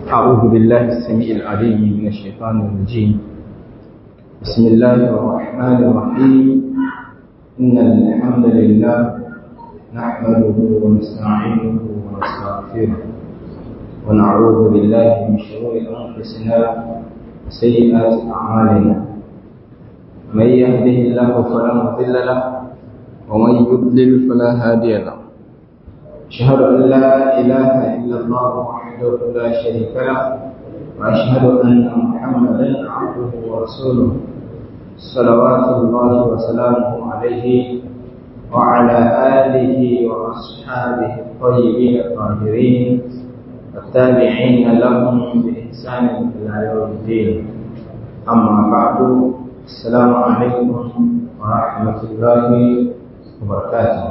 أعوذ بالله السميع العليم من الشيطان الرجيم بسم الله الرحمن الرحيم إن الحمد لله نحمده ونستعينه ونستغفره ونعوذ بالله من شرور أنفسنا وسيئات أعمالنا من يهده الله فلا مضل له ومن يضلل فلا هادي له أشهد أن لا إله إلا الله وحده لا شريك له وأشهد أن محمدا عبده ورسوله صلوات الله وسلامه عليه وعلى آله وأصحابه الطيبين الطاهرين والتابعين لهم بإحسان إلى يوم الدين أما بعد السلام عليكم ورحمة الله وبركاته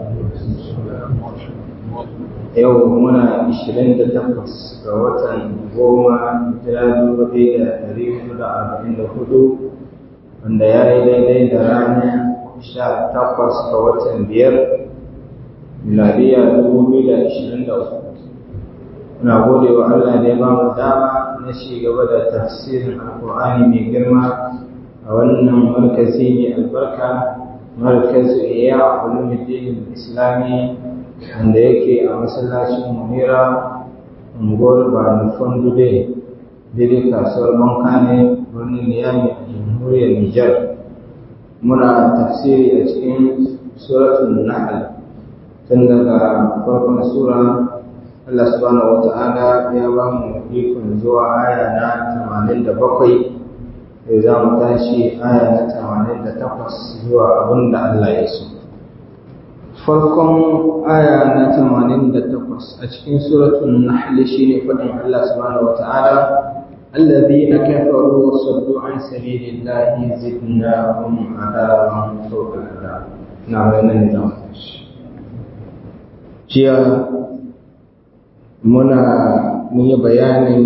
yau muna 28 ga watan goma hijira dubu da ɗari hudu da arba'in da hudu wanda ya yi daidai da ranar sha takwas ga watan biyar miladiya dubu biyu da ashirin da uku muna gode wa Allah da ya ba mu dama na ci gaba da tafsirin alkur'ani mai girma a wannan markazi mai albarka markazu iya ulumuddin islami wanda yake a masallacin munira unguwar banufan dude daidai kasuwar bankane birnin niyami a jamhuriyar nijar muna tafsiri a cikin suratun nahl tun daga farkon sura Allah subhanahu wa ta'ala ya ba mu ikon zuwa aya na 87 sai za mu tashi aya na 88 zuwa abin da Allah ya so farkon aya na tamanin da takwas a cikin suratun nahl shine faɗin Allah subhanahu wata'ala alladhina kafaru wa saddu an sabilillahi zidnahum adaban fawqa al-adab na wannan ne zamu jiya muna mun yi bayanin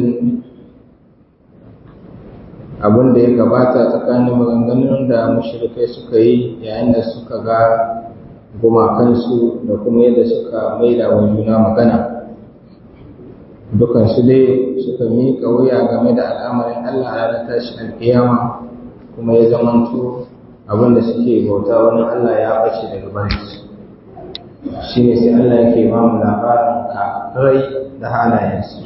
abin da ya gabata tsakanin maganganun da mushrikai suka yi yayin da suka ga gumakansu da kuma yadda suka maida wa juna magana dukansu dai suka miƙa wuya game da al'amarin Allah a ranar tashi alƙiyama kuma ya zamanto abin da suke bauta wani Allah ya bace daga bayansu shi ne sai Allah yake ba mu labarin kafirai da halayensu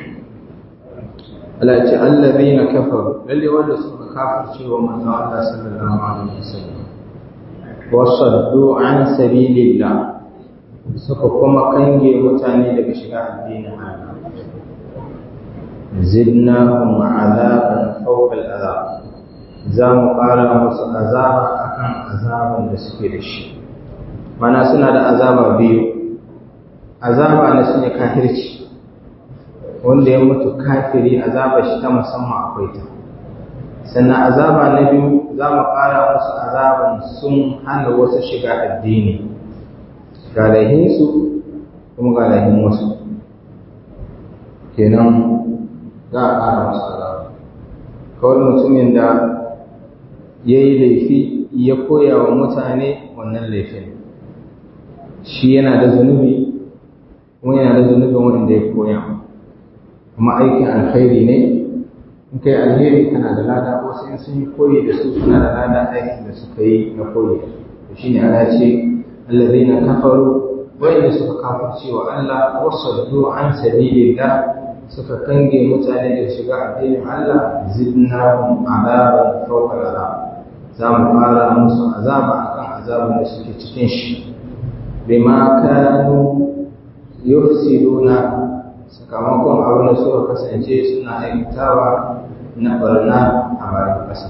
Allah ce allazi na kafaru lalle wanda suka kafirce wa manzon Allah sallallahu alaihi wasallam wasaddu an sabilillah suka kuma kange mutane daga shiga addinin Allah zidnahum azaban fawqa al'azab za mu ƙara musu azaba akan azaban da suke da shi mana suna da azaba biyu azaba na shine kafirci wanda ya mutu kafiri azaba shi ta musamman akwai ta sannan azaba na biyu za mu ƙara musu azaban sun hana wasu shiga addini ga laihinsu kuma ga laihin wasu kenan za a ƙara musu azaba kawai mutumin da ya yi laifi ya koya wa mutane wannan laifin shi yana da zunubi kuma yana da zunubin wanda ya koya kuma aikin alkhairi ne in kai alheri kana da lada wasu in sun yi koyi da su suna da lada aikin da suka yi na koyi da shi ne ana ce allazina kafaru wanda suka kafirce wa Allah wasaddu an sabilillah suka kange mutane da shiga addinin Allah zidnahum azaban fawqa azab za mu fara musu azaba akan azabin da suke cikin shi bima kanu yufsiduna sakamakon abin da suka kasance suna aikatawa na barna a bayan ƙasa.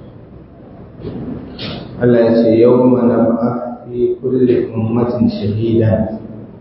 Allah ya ce yau mana ba fi kulle ummatin shahida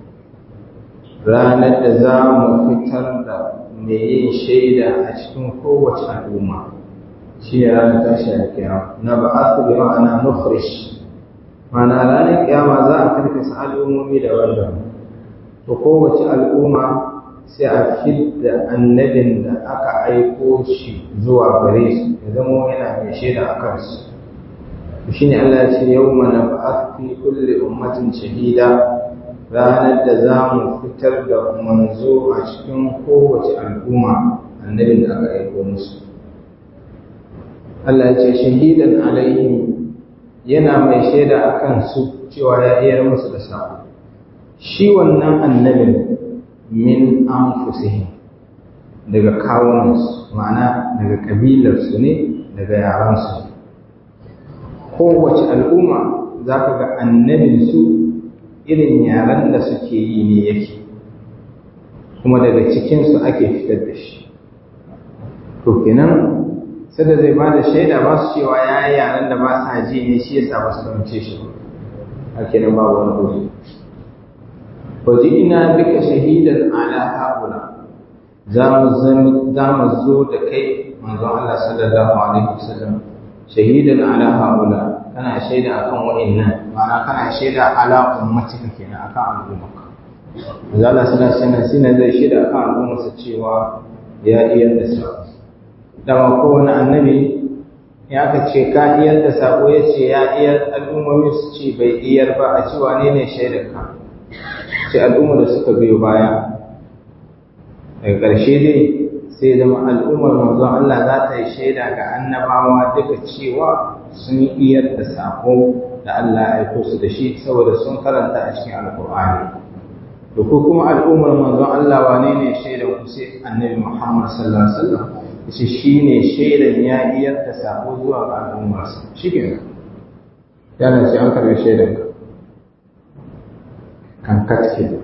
ranar da za mu fitar da mai yin shaida a cikin kowace al'umma shi ne ranar tashi da kiyama na ba a bi ma'ana nufrish ma'ana ranar kiyama za a karkasa al'ummomi daban-daban to kowace al'umma sai a fidda annabin da aka aiko shi zuwa gare su ya zama yana mai shaida a kansu shi ne Allah ya ce yau mana ba fi kulle ummatin shahida ranar da za mu fitar da manzo a cikin kowace al'umma annabin da aka aiko musu Allah ya ce shahidan alaihim yana mai shaida a kansu cewa ya iya musu da sako shi wannan annabin min anfusihim daga kawunansu ma'ana daga kabilarsu ne daga yaransu kowace al'umma za ka ga annabinsu irin yaren da suke yi ne yake kuma daga cikinsu ake fitar da shi to kenan sai da zai ba da shaida ba su cewa ya yi yaren da ba sa ji ne shi yasa ba su fahimce shi a kenan ba wani gobe waje ina duka shahidan ala haƙula za mu zo da kai manzo Allah sallallahu alaihi wasallam shahidan ala haƙula kana shaida akan wa'annan ma'ana kana shaida ala ummatika kenan akan al'ummarka manzo Allah sallallahu alaihi wasallam zai shaida akan al'ummarsa cewa ya iya da sako dama kowane annabi ya ka ce ka iyar da sako ya ce ya iyar al'ummomi su ce bai iyar ba a ci wane ne shaidarka ce al'ummar da suka biyo baya daga ƙarshe dai sai zama al'ummar manzon Allah za ta yi shaida ga annabawa duka cewa sun iyar da sako da Allah ya aiko su da shi saboda sun karanta a cikin alƙur'ani da ko kuma al'ummar manzon Allah wane ne shaidar ku sai annabi Muhammad sallallahu alaihi wasallam shi shi ne shaidan ya iyar da sako zuwa ga al'ummarsa shi ke nan yana ce an karbi shaidan ka kan katke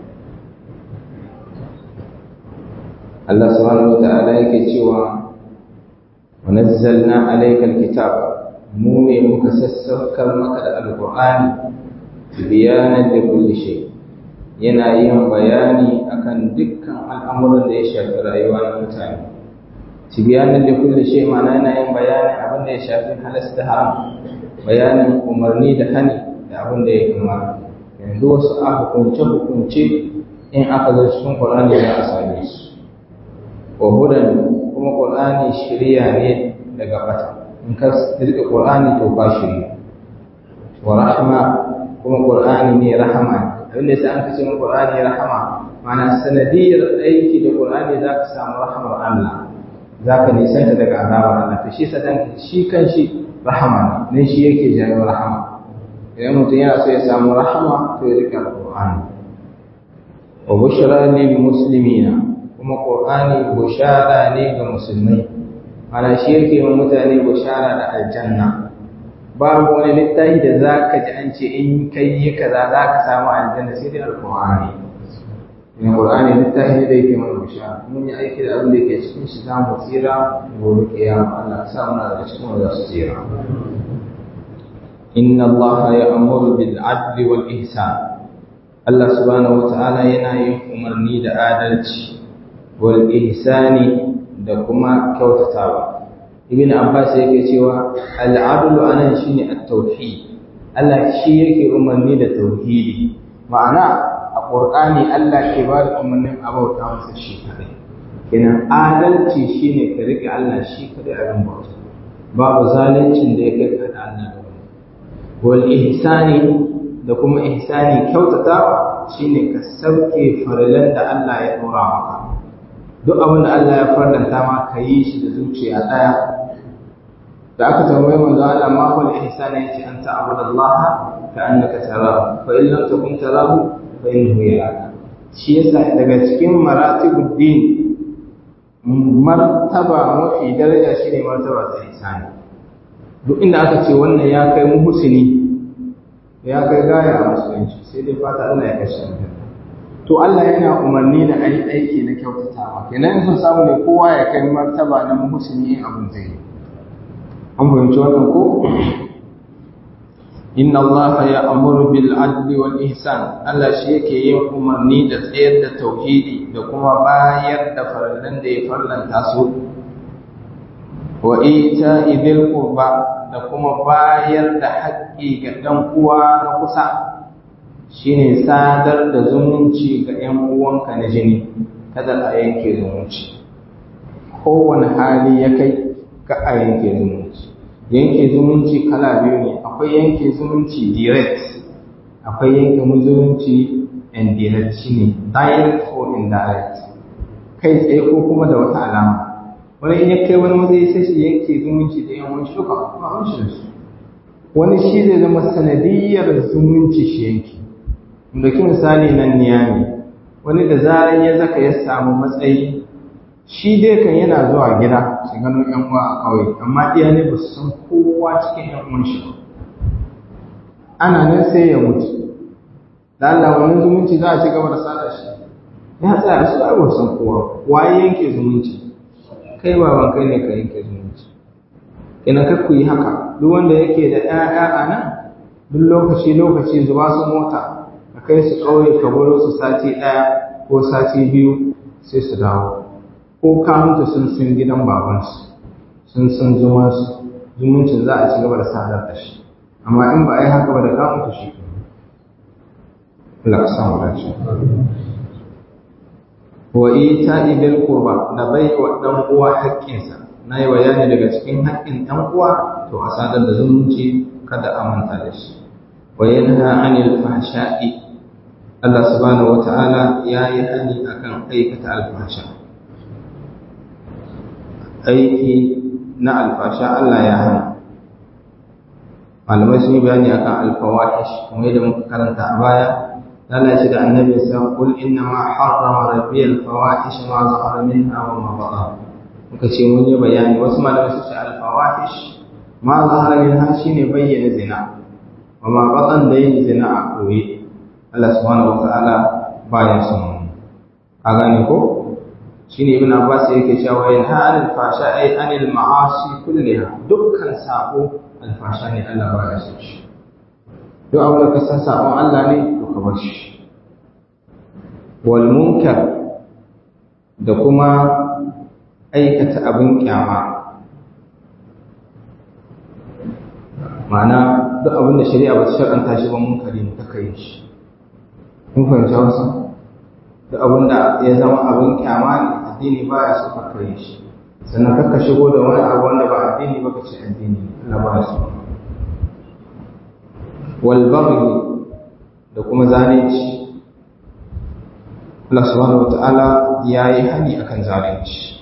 Allah subhanahu wa ta'ala yake cewa wa nazzalna alayka alkitaba mu ne muka sassaukar maka da alqur'ani bayanan da kulli shay yana yin bayani akan dukkan al'amuran da ya shafi rayuwa na mutane tibiyanin da kulle shi ma'ana yana yin bayanin abin da ya shafi halas da haram bayanin umarni da hani da abin da ya kamata yanzu wasu a hukunce hukunce in aka zo cikin qur'ani za a same su wa hudan kuma qur'ani shiriya ne daga bata in ka rika qur'ani to ba shiriya wa rahma kuma qur'ani ne rahama abin da yasa an kace qur'ani rahama ma'ana sanadiyar aiki da qur'ani za ka samu rahmar Allah za ka nisanta daga azabar Allah to shi sadan shi kan shi rahama ne shi yake jawo rahama idan mutum yana so ya samu rahama to ya rika alqur'ani wa bushra lil muslimina kuma qur'ani bushara ne ga musulmai ana shi yake wa mutane bushara da aljanna babu wani littafi da za ka ji an ce in kai yi kaza za ka samu aljanna sai dai alqur'ani in qur'ani littafi da yake mana bishara mun yi aiki da abin da yake cikin shi za mu tsira gobe kiyama Allah sa muna daga cikin wanda su tsira inna Allah ya'muru bil adli wal ihsan Allah subhanahu wata'ala yana yin umarni da adalci wal ihsani da kuma kyautatawa ibn abbas yake cewa al adlu anan shine at-tauhid Allah shi yake umarni da tauhidi ma'ana a ƙur'ani Allah ke ba da umarnin abauta masa shi kadai kenan adalci shine ka rike Allah shi kadai a ran bauta babu zaluncin da ya kai ka da Allah da wani wal ihsani da kuma ihsani kyautatawa shine ka sauke farilan da Allah ya dora maka duk abin da Allah ya farlanta ma ka yi shi da zuciya daya da aka tambaye manzo Allah ma wal ihsani yace an ta'budu Allah ka annaka tarahu fa in lam takun tarahu fa innahu yaraka shi yasa daga cikin maratibud din martaba mafi daraja shine martaba ta ihsani duk inda aka ce wannan ya kai muhsini ya kai gaya a musulunci sai dai fata Allah ya kashe aljanna to Allah yana umarni da ai aiki na kyautatawa kenan sun samu ne kowa ya kai martaba na muhsini abin zai yi an fahimci wannan ko inna Allah ya amuru bil adli wal ihsan Allah shi yake yin umarni da tsayar da tauhidi da kuma bayar da farallan da ya farlanta su wa ita idil qurba da kuma bayar da haƙƙi ga dan uwa na kusa shine sadar da zumunci ga ƴan uwanka na jini kada a yanke zumunci kowane hali ya kai ka a yanke zumunci yanke zumunci kala biyu ne akwai yanke zumunci direct akwai yanke zumunci indirect shine direct or indirect kai tsaye ko kuma da wata alama wani in ya kai wani matsayi sai shi yanke zumunci da yan wani shuka ba wani shi su wani shi zai zama sanadiyyar zumunci shi yanki ɗauki misali nan niyami wani da zarar ya zaka ya samu matsayi shi dai kan yana zuwa gida shi gano yan uwa a ƙauye amma iya ne ba su san kowa cikin yan uwan shi ana nan sai ya mutu da Allah wani zumunci za a ci gaba da sada shi ya tsaya su ai san kowa waye yanke zumunci kai baban kai ne ka yanke zumunci ina ka ku yi haka duk wanda yake da ƴaƴa a nan duk lokaci lokaci zuba su mota ka kai su ƙauye ka baro su sati ɗaya ko sati biyu sai su dawo ko ka mutu sun san gidan babansu sun san zumansu zumuncin za a ci gaba da sadar da shi amma in ba a yi haka ba da ka mutu shi Allah ka samu dace wa ita ibil qurba da bai wa dan uwa haƙƙinsa na yi bayani daga cikin haƙƙin dan uwa to a sadar da zumunci kada a manta da shi wa yanha anil fahsha'i Allah subhanahu wata'ala ya yi hani akan aikata alfasha aiki na alfasha Allah ya hana malamai sun yi bayani akan alfawahish kuma yadda muka karanta a baya Allah shi da annabi sa kul inna ma harrama rabbi alfawahish ma zahara minha wa ma batan muka ce mun yi bayani wasu malamai su ce alfawahish ma zahara minha shine bayyana zina wa ma batan da yin zina a koyi Allah subhanahu wata'ala baya son a gane ko shine ibn Abbas yake cewa in ha'al fasha ay anil ma'asi kulliha dukkan sabo alfasha ne Allah baya son shi duk abin da ka san sabon Allah ne to ka bar shi wal munkar da kuma aikata abin kyama ma'ana duk abin da shari'a ba ta shar'anta shi ba munkari ne ta kai shi kun fahimci wasu duk abin da ya zama abin kyama ne addini ba ya so ka kai shi sannan kakka shigo da wani abu wanda ba addini ba ka ce addini Allah ba ya so wal baghi da kuma zalunci Allah subhanahu wata'ala ya yi hani akan zalunci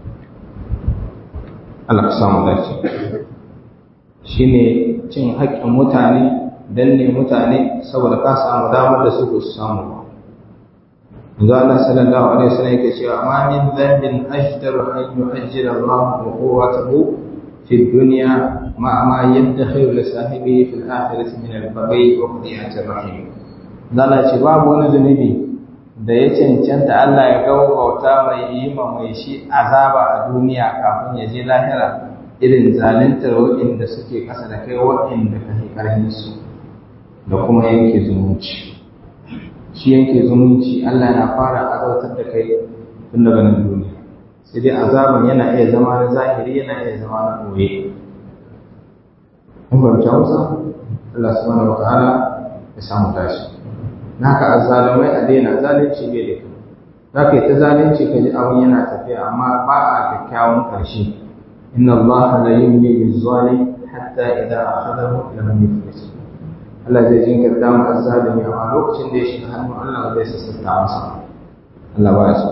Allah ka samu dace shine cin haƙƙin mutane danne mutane saboda ka samu damar da su ba su samu ba yanzu Allah sallallahu alaihi wasallam yake cewa ma min dhanbin ajdaru an yu'ajjira Allah uquwatahu fi dunya ma ma yadkhilu li sahibihi fil akhirati min al-baghi wa qadiyati rahim zalla ce babu wani zunubi da ya cancanta Allah ya gaugauta mai yi ma mai shi azaba a duniya kafin ya je lahira irin zaluntar waɗanda suke ƙasa da kai waɗanda ka fi ƙarfin su da kuma yanke zumunci shi yanke zumunci Allah na fara azautar da kai tun daga nan duniya sai dai azaban yana iya zama na zahiri yana iya zama na ɓoye mun fahimci hausa Allah subhanahu wa ta'ala ya samu tashi naka azzalumai a daina zalunci bai da kyau za ka yi ta zalunci ka ji abin yana tafiya amma ba a kyakkyawan ƙarshe inna Allah la yumli lizzali hatta idza akhadahu lam yuflis Allah zai jinkirta mu azzalimi amma lokacin da ya shiga hannun Allah zai sassauta masa Allah ba ya so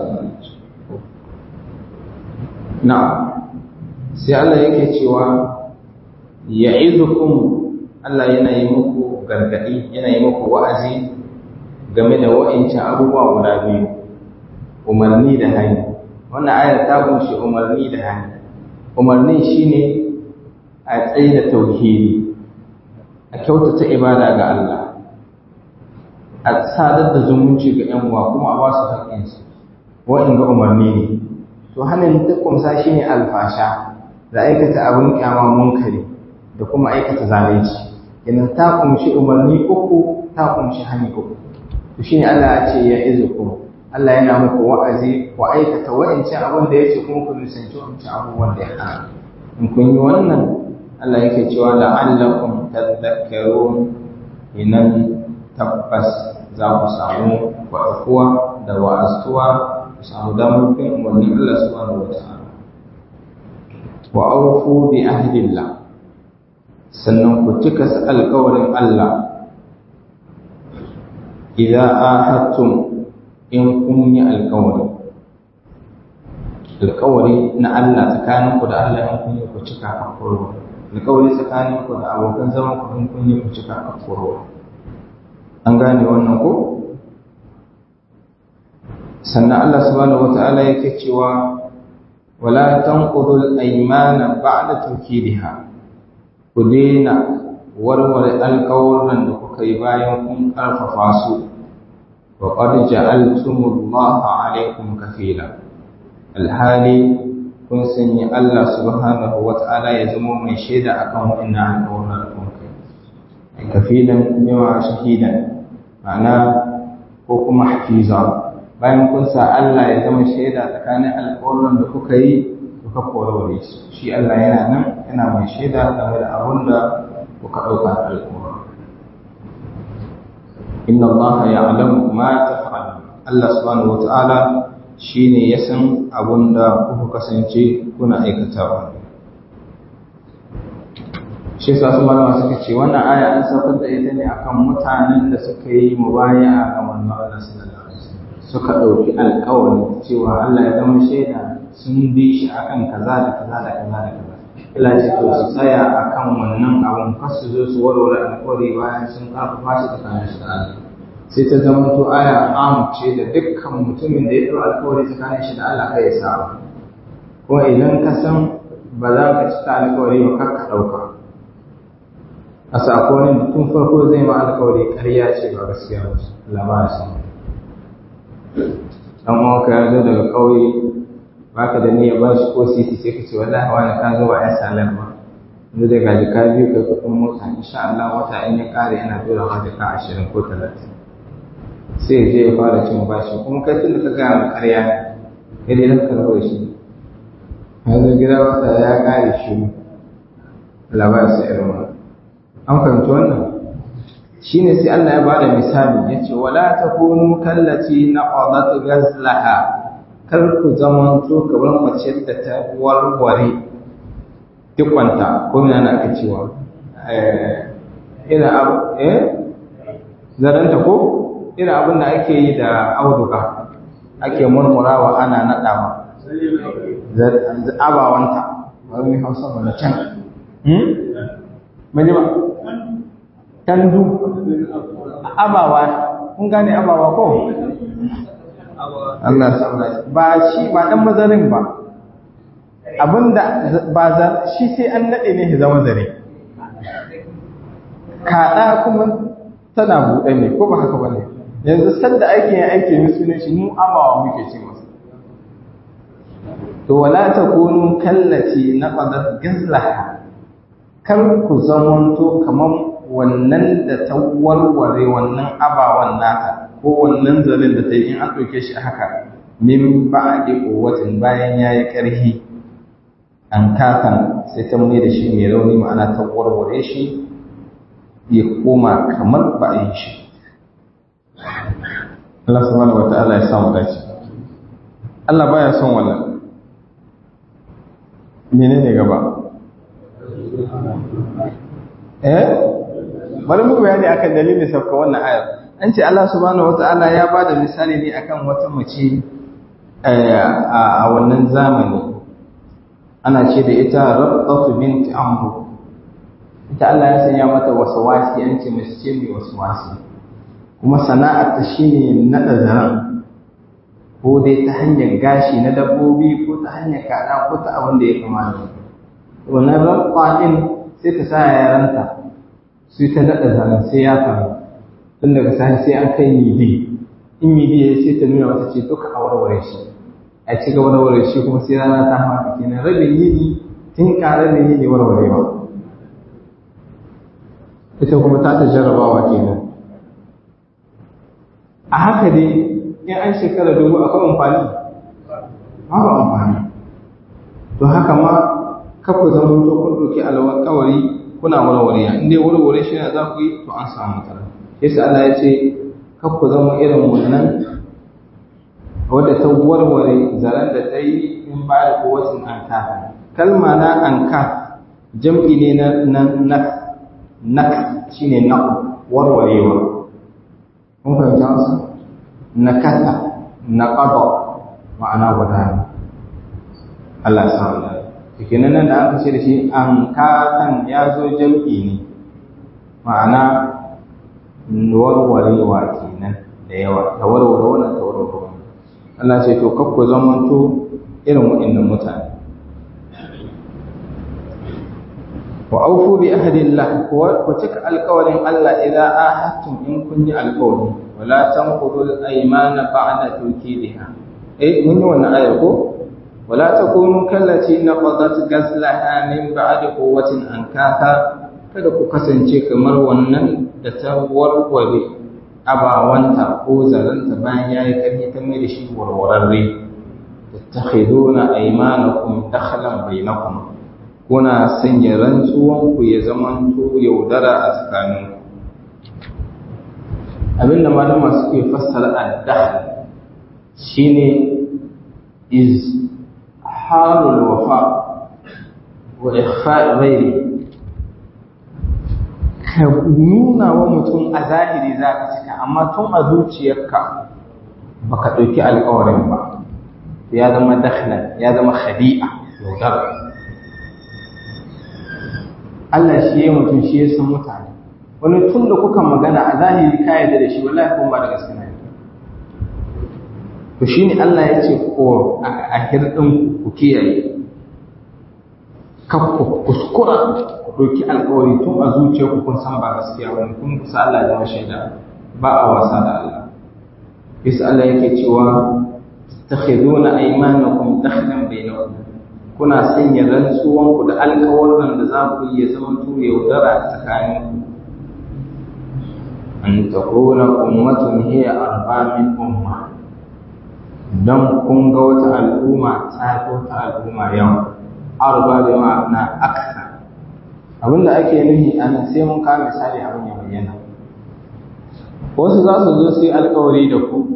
na'am sai Allah yake cewa ya'idukum Allah yana yi muku gargadi yana yi muku wa'azi game da wa'incan abubuwa guda biyu umarni da hani wannan ayar ta kunshi umarni da hani umarni shine a tsaye da tauhidi a kyautata ibada ga Allah a sadar da zumunci ga yan uwa kuma a ba su haƙƙinsu wa'in ga umarni ne to hannun ta kumsa shine alfasha da aikata abin kyama munkari da kuma aikata zalunci idan ta kumshi umarni uku ta kumshi hani uku to shine Allah ya ce ya izukum Allah yana muku wa'azi ku aikata wa'ancan abin da yake kuma ku nisanci wancan abubuwan da ya hana in kun yi wannan Allah yake cewa la'allakum tadhakkarun inan tabbas za ku samu wa'afuwa da wa'astuwa ku samu damar bin umarnin Allah subhanahu wata'ala wa awfu bi ahdillah sannan ku cika alƙawarin Allah idan ahadtum in kun yi alkawari alkawari na Allah tsakaninku da Allah in kun yi ku cika a koro alkawari tsakaninku da abokan zaman ku in kun yi ku cika a koro an gane wannan ko sannan Allah subhanahu wata'ala yake cewa wala tanqudul aymana ba'da tawkidiha ku daina warware alƙawuran da kuka yi bayan kun ƙarfafa su wa qad ja'altumullaha alaykum kafila alhali kun sanya Allah subhanahu wata'ala ya zama mai shaida akan wannan alƙawuran da kun kai kafilan bima shahidan ma'ana ko kuma hafiza bayan kun sa Allah ya zama shaida tsakanin alƙawarin da kuka yi kuka korore su shi Allah yana nan yana mai shaida game da abin da kuka ɗauka alƙawarin inna Allah ya'lamu ma taf'alun Allah subhanahu wata'ala shine ya san abin da kuka kasance kuna aikatawa shi yasa su malama suka ce wannan aya an saukar da ita ne akan mutanen da suka yi mubaya'a ga manzon Allah sallallahu alaihi wasallam suka ɗauki alƙawari cewa Allah ya zama shaida sun bi shi akan kaza da kaza da kaza da kaza ila ce to su tsaya akan wannan abun kar su zo su warware alƙawari bayan sun karfafa shi tsakanin shi da Allah sai ta zama to aya am ce da dukkan mutumin da ya ɗau alƙawari tsakanin shi da Allah kai ya saba kuma idan ka san ba za ka cika alƙawari ba kar ka ɗauka a sakonin tun farko zai ma alƙawari ƙarya ce ba gaskiya ba Allah ba ya san dan uwanka ya zo daga ƙauye baka da niyyar ba shi ko sisi sai ka ce wallahi wani ka zo ba ya salar ba yanzu da gaji ka biyu kai kuɗin mota insha Allah wata in ya ƙare yana dora ma jaka ashirin ko talatin sai je ya fara cin bashi kuma kai tun da ka gaya ma ƙarya ne kai dai ka rabu shi yanzu gida wata ya ƙare shi labarin sa irin wannan an fahimci wannan shine sai Allah ya bada misali yace wala takunu kallati naqadat ghazlaha kar ku zamanto kamar mace da ta warware dukwanta ko ina na aka cewa eh ina abu eh zaranta ko ina abin da ake yi da auduga ake murmurawa ana nadawa abawanta wani hausa ba na can hmm? Mani ba? tandu abawa kun gane abawa ko Allah ba shi ba dan mazarin ba abinda ba za shi sai an nade ne zama zare kada kuma tana buɗe ne ko ba haka bane yanzu sanda ake yin aiki ne sunan shi mu abawa muke ce masa to wala takunu kallati naqadat gazlaha kar ku zamanto kamar wannan da ta warware wannan abawan nata ko wannan zalin da ta yi in an ɗauke shi haka min ba'di quwwatin bayan yayi ƙarfi an kakan sai ta mai da shi mai rauni ma'ana ta warware shi ya koma kamar ba a yi shi Allah subhanahu wata'ala ya samu dace Allah baya son wannan menene gaba eh bari mu bayani akan dalilin sauka wannan ayar an ce Allah subhanahu wata'ala ya bada misali ne akan wata mace a wannan zamani ana ce da ita rabbatu binti amru ita Allah ya sanya mata wasawasi an ce mace ce mai wasawasi kuma sana'ar ta shine nada zaran ko dai ta hanyar gashi na dabbobi ko ta hanyar kada ko ta abin da ya kamata wannan rabba din sai ta sa yaranta su ta daɗa zanen sai ya faru tun daga sahi sai an kai midi in midi ya sai ta nuna wata ce duka a warware shi a ci gaba da warware shi kuma sai rana ta haka kenan rabin yini tun ka rabin yini warwarewa ita kuma ta ta jarrabawa kenan a haka dai in an shekara dubu akwai amfani babu amfani to haka ma kafa zama to kun ɗauki alƙawari kuna warware in dai warware shi ne za ku yi to an samu matsala yasa Allah ya ce kar ku zama irin wannan wadda ta warware zaren da ta yi in ba da kowacin anka kalma na anka jam'i ne na na nak nak shine na warwarewa mun fahimta wasu na kasa na ƙaba ma'ana guda ne Allah ya samu da kenan nan da aka ce da shi an katan ya zo jam'i ne ma'ana warwarewa kenan da yawa ta warware wannan ta warware wannan Allah ce to kakku zamanto irin waɗannan mutane wa aufu bi ahdillah ku cika alƙawarin Allah idan ahadtum in kun yi alƙawari wala tanqudu al-aymana ba'da tawkidiha eh mun yi wannan ayar ko wala takunu kallati naqadat gazlaha min ba'di quwwatin ankatha kada ku kasance kamar wannan da ta warware abawanta ko zaranta bayan yayi karfi ta mai da shi warwararre tattakhiduna aymanakum dakhlan bainakum kuna sanya rantsuwanku ya zamanto yaudara a tsakaninku abinda malama suke fassara addahl shine is halul wafa wa ikhfa ghairi ka nuna wa mutum a zahiri za ka cika amma tun a zuciyarka baka ɗauki alƙawarin ba ya zama dakhlan ya zama khadi'a yaudara Allah shi ya mutum shi ya san mutane wani tun da kuka magana a zahiri ka yarda da shi wallahi kuma ba da gaske ne to shine Allah ya ce ko a hirdin ku kiyaye ka ku kuskura ku ɗauki alƙawari tun a zuciyarku kun san ba gaskiya wani kun kusa Allah ya zama shaida ba a wasa da Allah bisa Allah yake cewa takhiduna aymanakum dakhlan bainakum kuna sanya rantsuwanku da alkawarin da za ku iya zama to yaudara a tsakaninku an takuna ummatun hiya arba min umma dan kun ga wata al'umma ta fi wata al'umma yawa arba da ma'ana aksa abinda ake nufi ana sai mun kawo misali abin ya bayyana wasu za su zo su yi alkawari da ku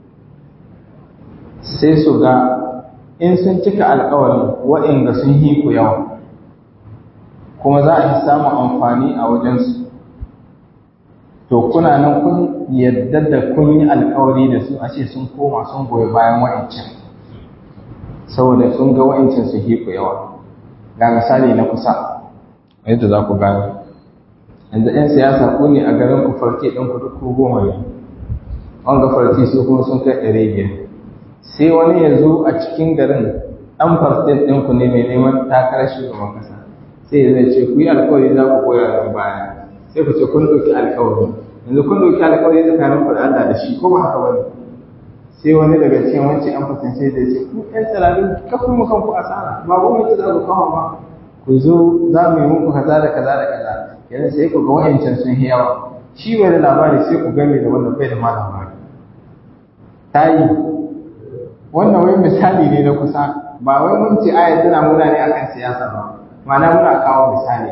sai su ga in sun cika alkawarin waɗanda sun yi ku yawa kuma za a yi samun amfani a wajensu to kuna nan kun yadda da kun yi alkawari da su a ce sun koma sun goyi bayan wa'ancan saboda sun ga wa'ancan su yi ku yawa ga misali na kusa yadda za ku gane yanzu 'yan siyasa ku ne a garin ku farke ɗin ku duk goma ne an ga farti su kuma sun kai ɗari biyar sai wani ya zo a cikin garin ɗan fartin ɗinku ne mai neman takarar shugaban ƙasa sai ya zai ce ku yi alkawari za ku koya nan baya sai ku ce kun ɗauki alkawari yanzu kun ɗauki alkawari tsakanin ku da Allah da shi ko ba haka bane sai wani daga cikin wancan ɗan fartin sai zai ce ku ɗan tsirarin kafin mu kanku asara ba gwamnati za ku kawo ba ku zo za mu yi muku kaza da kaza da kaza yanzu sai ku ga wa'ancan sun yi yawa shi bai da labari sai ku game da wannan bai da ma labari ta yi wannan wai misali ne na kusa ba wai mun ce ayat tana muna ne akan siyasa ba ma'ana muna kawo misali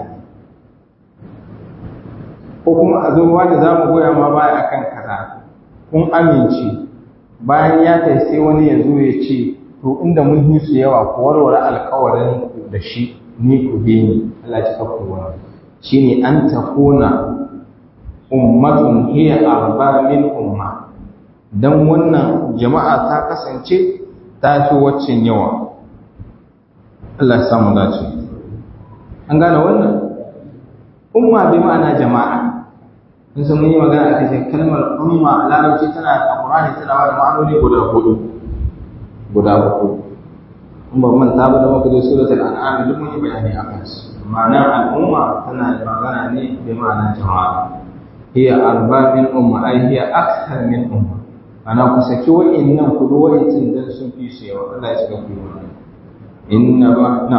ko kuma a zo wanda za mu goya ma baya akan kaza kun amince bayan ya kai sai wani ya zo ya ce to inda mun yi su yawa ku warware alkawarin da shi ni ku bi ni Allah ya kafa wannan shine an takuna ummatun hiya arba min umma dan wannan jama'a ta kasance ta fi waccan yawa Allah ya samu dace an gane wannan umma bi ma'ana jama'a in sun yi magana a cikin kalmar umma a larabci tana a Qur'ani tana da ma'anoni guda hudu guda hudu in ba manta ba da muka zo suratul an'am duk mun yi bayani akan su ma'ana al'umma tana da magana ne bi ma'ana jama'a hiya arba min umma ai hiya akthar min umma ana ku saki wa'annan ku do wa'ancin dan sun fi su yawa Allah ya cika ku wannan inna ba na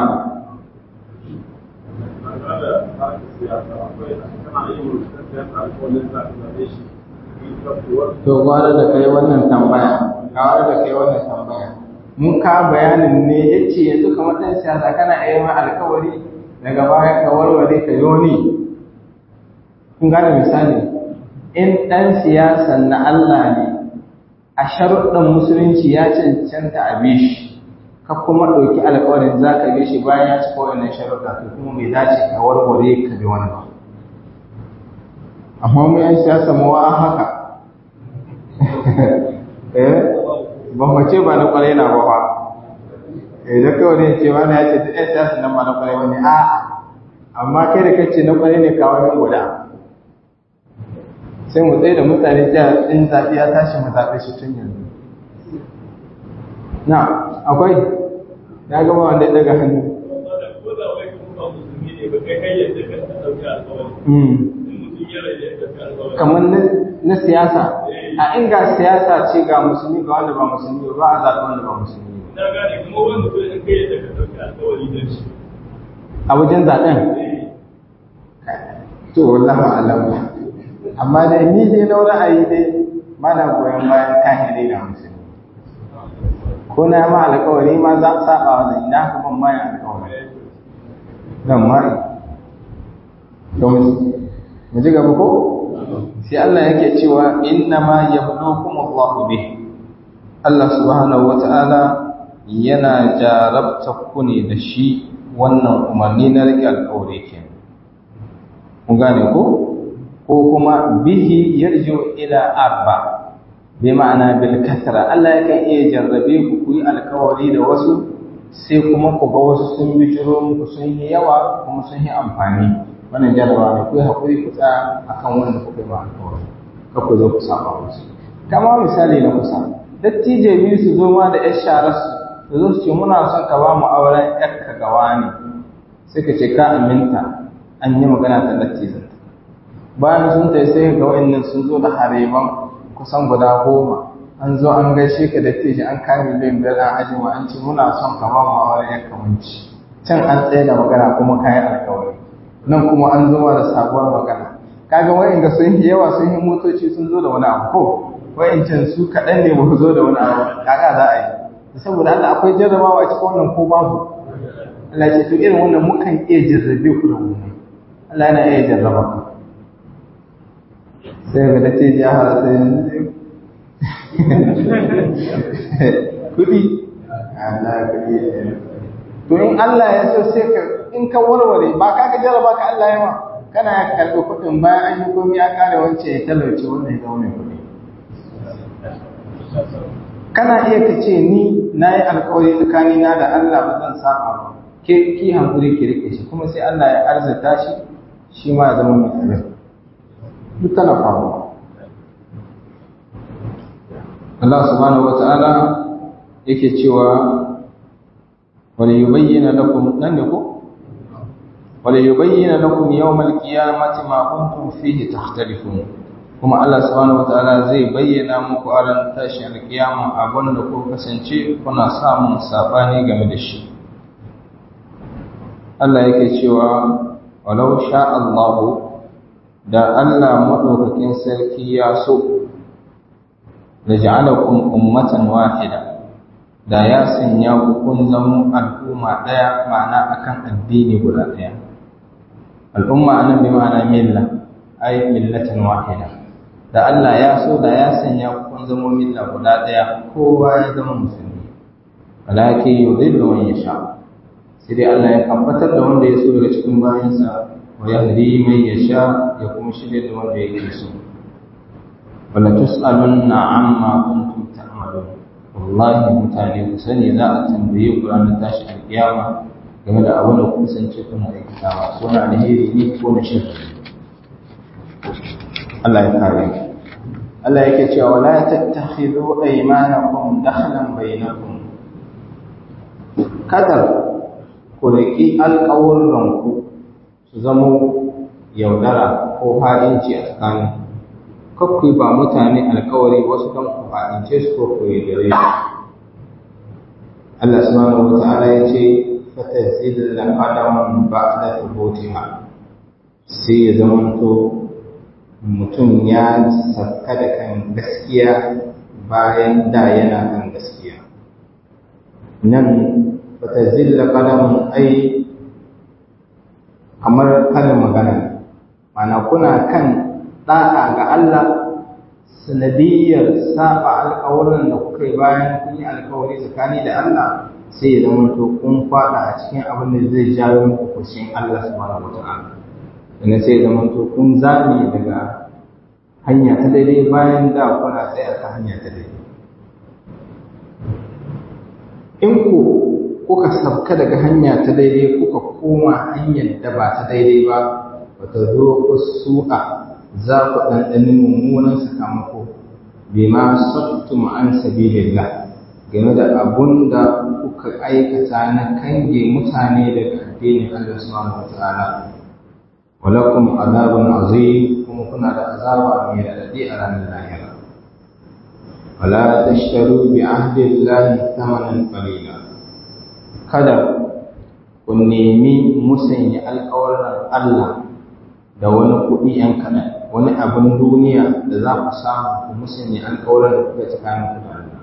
to gwara da kai wannan tambaya gwara da kai wannan tambaya mun ka bayanin ne yace yanzu kamar dan siyasa kana yi ma alkawari daga baya ka warware ka yoni kun gane misali in dan siyasan na Allah ne a sharuɗin musulunci ya cancanta a bi shi ka kuma ɗauki alƙawarin za ka bi shi bayan ya cika wannan sharuɗa to kuma bai dace ka warware ka bi wani ba amma mu yan siyasa mu wa haka eh ban mace ba na kwarai na ba fa eh da kawai ne ce wani ya ce duk ɗan siyasa nan ba na kwarai wani a amma kai da kace na kwarai ne kawo min guda sai mu tsaye da mutane jiya in zaɓi ya tashi mu zaɓe shi tun yanzu na akwai ya gaba wanda ya daga hannu kamar na siyasa a inga siyasa ce ga musulmi ga wanda ba musulmi ba a zaɓi wanda ba musulmi na gane kuma wani mutum in kai yadda ka ɗauki alkawari da shi a wajen zaɓen to wallahu alam amma dai ni dai na ra'ayi dai mana goyon bayan kahiri da musulmi ko na ma alkawari ma za a saba wa zai na ka ban bayan alkawari dan mai don mu ji gaba ko sai Allah yake cewa inna ma yabluukum Allahu bih Allah subhanahu wata'ala yana jarabta ku ne da shi wannan umarni na rike alkawari kenan kun gane ko ko kuma bihi yarju ila arba bi ma'ana bil kasra Allah yakan iya jarrabe ku ku yi alkawari da wasu sai kuma ku ga wasu sun bijiro muku sun yi yawa kuma sun yi amfani wannan jarrabawa ne ku yi haƙuri ku tsaya akan wanda kuka yi ma alkawari ka ku zo ku saba musu kama misali na kusa dattijo biyu su zo ma da yar sharar su su zo su ce muna son ka ba mu auren yarka gawa ne sai ka ce ka aminta an yi magana ta dattijan bayan sun tai sai ga wa'annan sun zo da hareban kusan guda goma an zo an gaishe ka dattijo an kame miliyan biyar an ajiye an ce muna son ka ba mu auren yarka wanci can an tsaye da magana kuma kayan alkawari nan kuma an zo da sabuwar magana kaga wa'inda sun yi yawa sun yi motoci sun zo da wani abu ko wa'incan su kaɗan ne ba zo da wani abu kaga za a yi saboda Allah akwai jarrabawa a cikin wannan ko babu Allah ce to irin wannan mukan iya jarrabe ku da wannan Allah yana iya jarraba ku sai ga dace ya fara sai kudi Allah kudi to in Allah ya so sai ka in ka warware ba ka ga jarraba ka Allah ya ma kana ya karɓi kuɗin bayan an yi komai ya ƙare wance ya talauce wannan ya zama mai kuɗi kana iya ka ce ni na yi alkawari tsakani na da Allah ba zan saba ba ke ki hankuri ki rike shi kuma sai Allah ya arzata shi shi ma ya zama mai abin duk tana faruwa Allah subhanahu wata'ala yake cewa wani yubayyana lakum nan ne ko wani yubayyana lakum yawmal qiyamati ma kuntum fihi takhtalifun kuma Allah subhanahu wataala zai bayyana muku a ran tashin alkiyama abin da ku kasance kuna samun sabani game da shi Allah yake cewa walau sha Allah da Allah madaukakin sarki ya so da ja'alakum ummatan wahida da ya sanya ku kun zama al'umma daya ma'ana akan addini guda daya al'umma anan bi ma'ana milla ay millatan wahida da Allah ya so da ya sanya kun zama milla guda ɗaya kowa ya zama musulmi walaki yudhillu man yasha sai dai Allah ya tabbatar da wanda ya so daga cikin bayansa wa yahdi man yasha ya kuma shirya da wanda yake so wala tus'alunna amma kuntum ta'malun wallahi mutane ku sani za a tambaye ku ranar tashi alkiyama game da abin da kun sance kuna aikatawa ko na alheri ne ko na shirka Allah ya kare ku Allah yake cewa wala tattakhidhu aymanakum dakhlan bainakum kadar ku riki alƙawurranku su zama yaudara ko fa'inci a tsakanin kakku ba mutane alƙawari wasu kan ku fa'ince su ko ku yaudare su Allah subhanahu wa ta'ala ya ce fatazil qadaman ba'da thubutiha sai ya zamanto mutum ya sauka da kan gaskiya bayan da yana kan gaskiya nan fata zilla kalamun ai kamar karin magana mana kuna kan ɗa'a ga Allah sanadiyyar saba alƙawarin da kuka yi bayan kun yi alƙawari tsakani da Allah sai ya zama to kun faɗa a cikin abin da zai jawo muku kushin Allah subhanahu wa ta'ala sannan sai zama to kun zame daga hanya ta daidai bayan da kuna tsaye akan hanya ta daidai in ku kuka sabka daga hanya ta daidai kuka koma hanyar da ba ta daidai ba ba ta zo ku su'a za ku ɗanɗani mummunan sakamako bima sattum an sabilillah game da abun da kuka aikata na kange mutane daga addinin Allah subhanahu wataala walakum azabun azim kuma kuna da azaba mai radadi a ranar lahira wala tashtaru bi ahdillahi thamanan qalila kada ku nemi musanya alƙawarin Allah da wani kuɗi ‘yan kaɗan wani abin duniya da za ku samu ku musanya alƙawarin da kuka tsakanin ku da Allah.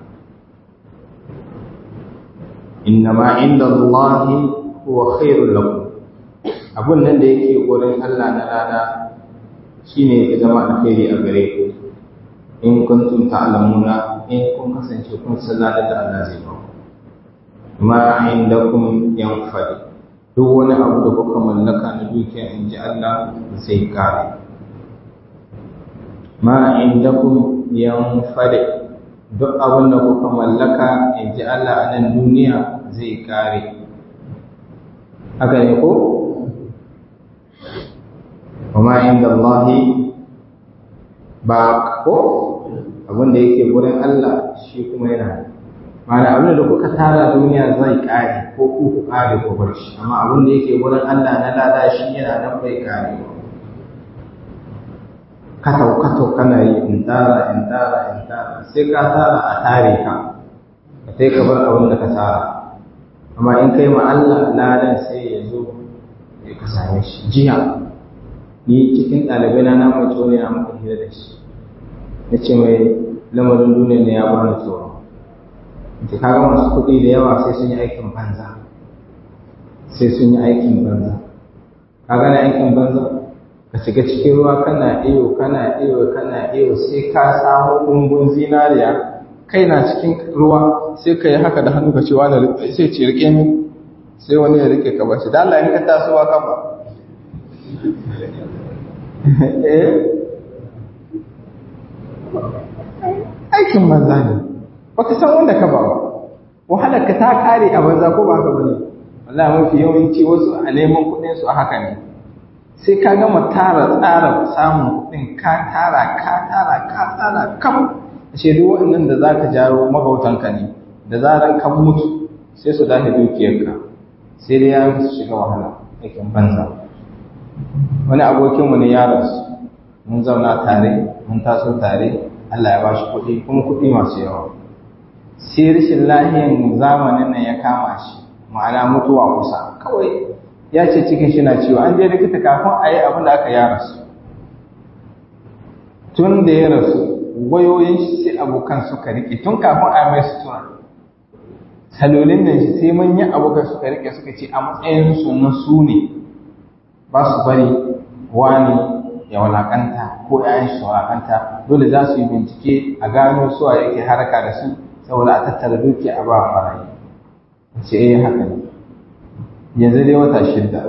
Inna ma inda Allahi huwa khairul lakum abun nan da yake wurin Allah na rana shine ya zama alkhairi a gare ku in kuntum ta'lamuna in kun kasance kun san da Allah zai ba ku ma indakum yanfadi duk wani abu da kuka mallaka na dukiya in ji Allah zai kare ma indakum yanfadi duk abin da kuka mallaka in ji Allah a nan duniya zai kare haka ne ko وما عند الله ba ko abin da yake gurin Allah shi kuma yana mana abin da kuka tara duniya zai kare ko ku ku kare ko bar shi amma abin da yake gurin Allah na lada shi yana nan bai kare katau katau kana yi in tara in tara in tara sai ka tara a tare ka ka sai ka bar abin da ka tara amma in kai ma Allah ladan sai ya zo ya ka same shi jiya ni cikin ɗalibai na namun tsoro na muka hira da shi na ce mai lamarin duniya ne ya bani tsoro da kaga masu kuɗi da yawa sai sun yi aikin banza sai sun yi aikin banza ka gane aikin banza ka shiga cikin ruwa kana iyo kana iyo kana iyo sai ka samu ɗumbun zinariya kai na cikin ruwa sai ka yi haka da hannu ka ce wani sai ce rike min sai wani ya rike ka bashi da Allah in ka tasowa kafa aikin banza ne ba ka san wanda ka ba ba wahalar ka ta kare a banza ko ba ka bane wallahi mafi yawanci wasu a neman kuɗin su a haka ne sai ka gama tara tsara samun kuɗin ka tara ka tara ka tara kam ashe duk waɗannan da zaka jaro magautanka ne da zaran kan mutu sai su dace dukiyarka sai dai ya su shiga wahala aikin banza wani abokinmu ne ya rasu mun zauna tare mun taso tare Allah ya ba shi kuɗi kuma kuɗi masu yawa sai rashin lahiyan zamanin nan ya kama shi ma'ana mutuwa kusa kawai ya ce cikin shi na ciwo an je likita kafin a yi abin da aka ya rasu tun da ya rasu wayoyin shi sai abokan suka riƙe tun kafin a mai sutura salolin nan shi sai manyan abokan suka riƙe suka ce a matsayin su na su ne ba su bari wani ya walakanta ko ‘ya'yan shi walakanta dole za su yi bincike a gano suwa yake haraka da su saboda a tattara duki a ba marayi ce eh haka ne yanzu dai wata shidda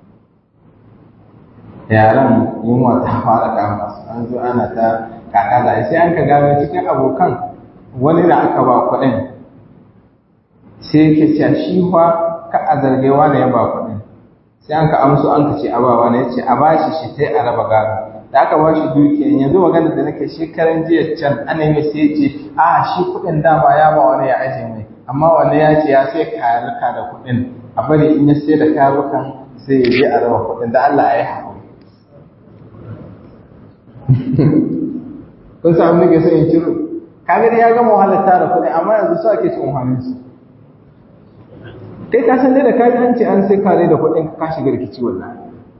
yaran yunwa ta fara kama su an zo ana ta kaka da sai an ka gano cikin abokan wani da aka ba kuɗin sai yake cewa shi fa ka a zargewa da ya ba kuɗin sai an ka amso an ka ce a bawa ne ce a bashi shi sai a raba gado da aka bashi dukiya yanzu magana da nake shekaran jiya can an yi sai ce a shi kuɗin dama ya ba wani ya aje mai amma wani ya ce ya sai kayaruka da kuɗin a bari in ya sai da kayarukan sai ya je a raba kuɗin da Allah ya yi haƙuri kun samu nake sai in ciro kaga dai ya gama wahalar tara kuɗi amma yanzu su ake cin wahalin su kai ka san dai da kaji an ce an sai kare da kuɗin ka shiga rikici wallahi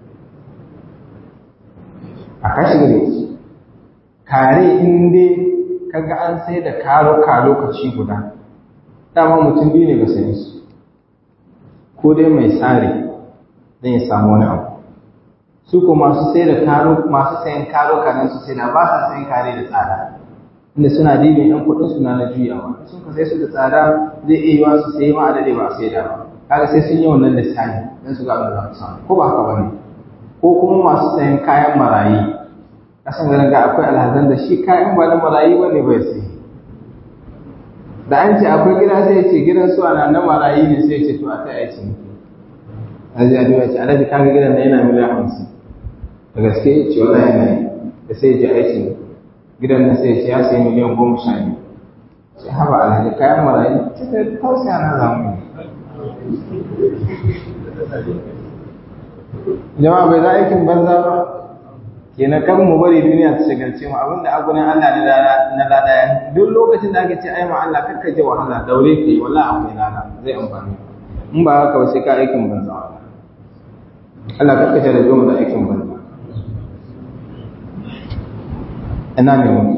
a ka shiga rikici kare in dai kaga an sai da karo ka lokaci guda dama mutum biyu ne ga sayan su ko dai mai tsari don ya samu wani abu su ko masu sai da karo masu sayan karo kanan su sai da ba sa sayan kare da tsada inda suna dibin yan kuɗin su na na juyawa sun ka sai su da tsada zai iya yiwa su sai ma adade ba sai da ba kaga sai sun yi wannan lissafi dan su ga abin da za su samu ko ba haka bane ko kuma masu sayan kayan marayi kasan ganin ga akwai alhazan da shi kayan ba na marayi ba ne bai sai da an ce akwai gida sai ce gidan su ana na marayi ne sai ce to a ta yaci ne aji a duba ce alhaji kaga gidan na yana miliyan hamsin da gaske ya ce wala yana yi da sai ya ji aiki ne gidan na sai ce ya sai miliyan goma sha biyu sai haba alhaji kayan marayi cikin tausaya na zamu ne jama'a bai za aikin banza ba kenan kan mu bari duniya ta shagalce mu abinda abu ne Allah na lada ya duk lokacin da aka ce ai ma Allah kakka je wahala daure ka yi wallahi akwai lada zai amfani in ba haka ba sai ka aikin banza Allah kakka ce da zo da aikin banza ina ne mu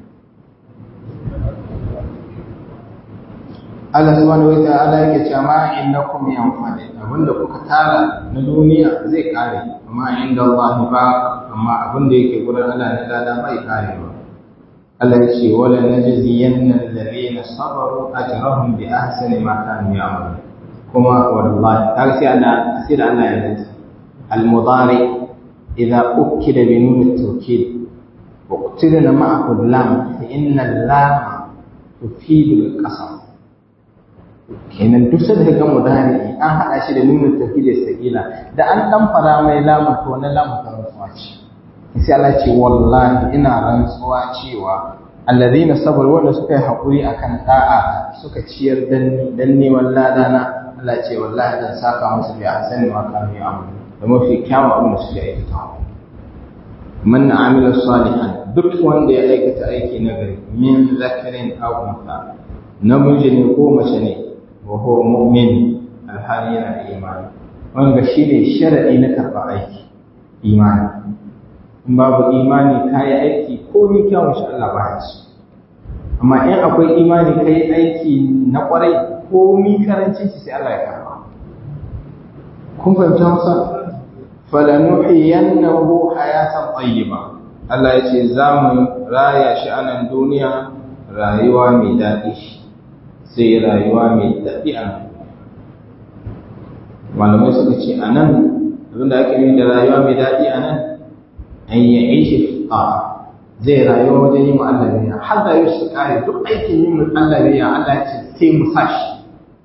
Allah subhanahu wa ta'ala yake cewa ma innakum yanfadi abinda kuka tara na duniya zai kare amma inda Allah ba amma abinda yake gurin Allah na lada bai kare ba Allah ya ce wala najziyanna alladhina sabaru ajrahum bi ahsani ma kanu ya'malun kuma wallahi kaga sai Allah sai da Allah ya dace al-mudari idza ukida bi nun at-tawkid wa qutilna ma'ahu lam fa inna lam tufidu al-qasam kenan duk sai ga mudari an hada shi da nuna tafid da sakila da an dan fara mai lamun to wannan lamun ta rantsuwa ce sai Allah ce wallahi ina rantsuwa cewa alladhina sabaru wanda suka yi hakuri akan da'a suka ciyar dan dan neman ladana Allah ce wallahi zan saka musu bi ahsani ma kanu ya'malu da mafi kyawun abin da suke aikata man amila salihan duk wanda ya aikata aiki nagari min zakarin aw untha namiji ne ko mace ne wa huwa mu'min alhali yana da imani wanda shi ne sharadi na karɓar aiki imani in babu imani ka yi aiki ko ni kyawun shi Allah ba ya ci amma in akwai imani ka yi aiki na ƙwarai ko mi karancin shi sai Allah ya karɓa kun fahimta masa falanuhiyannahu hayatan tayyiba Allah ya ce za mu raya shi a nan duniya rayuwa mai daɗi sai rayuwa mai daɗi a nan malamai suka ce a nan abinda ake yi da rayuwa mai daɗi a nan an yi aiki a zai rayuwa wajen yin Allah biya har da yau su kare duk aikin yin Allah biya Allah ce sai mu sashi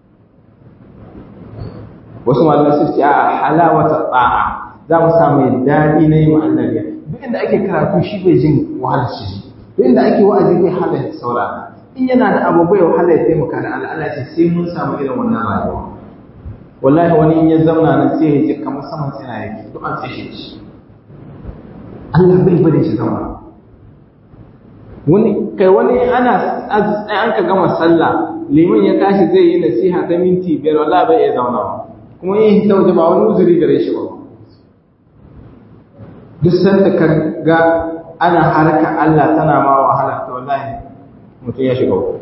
wasu malamai su ce a halawata tsa'a za mu samu daɗi na yin Allah biya duk inda ake karatu shi bai jin wahalar shi duk inda ake wa'azi bai halar saurara in yana da abu bai wahala ya taimaka da Allah Allah ce sai mun samu irin wannan rayuwa wallahi wani in ya zauna nan sai ya ji kamar saman tsina yake duk an tsaye shi Allah bai bari shi zama wani kai wani ana an ka gama sallah liman ya tashi zai yi nasiha ta minti biyar wallahi bai iya zauna kuma yin hita waje ba wani uzuri gare shi ba duk sanda ka ga ana harka Allah tana ma wahala to wallahi mutum ya shiga uku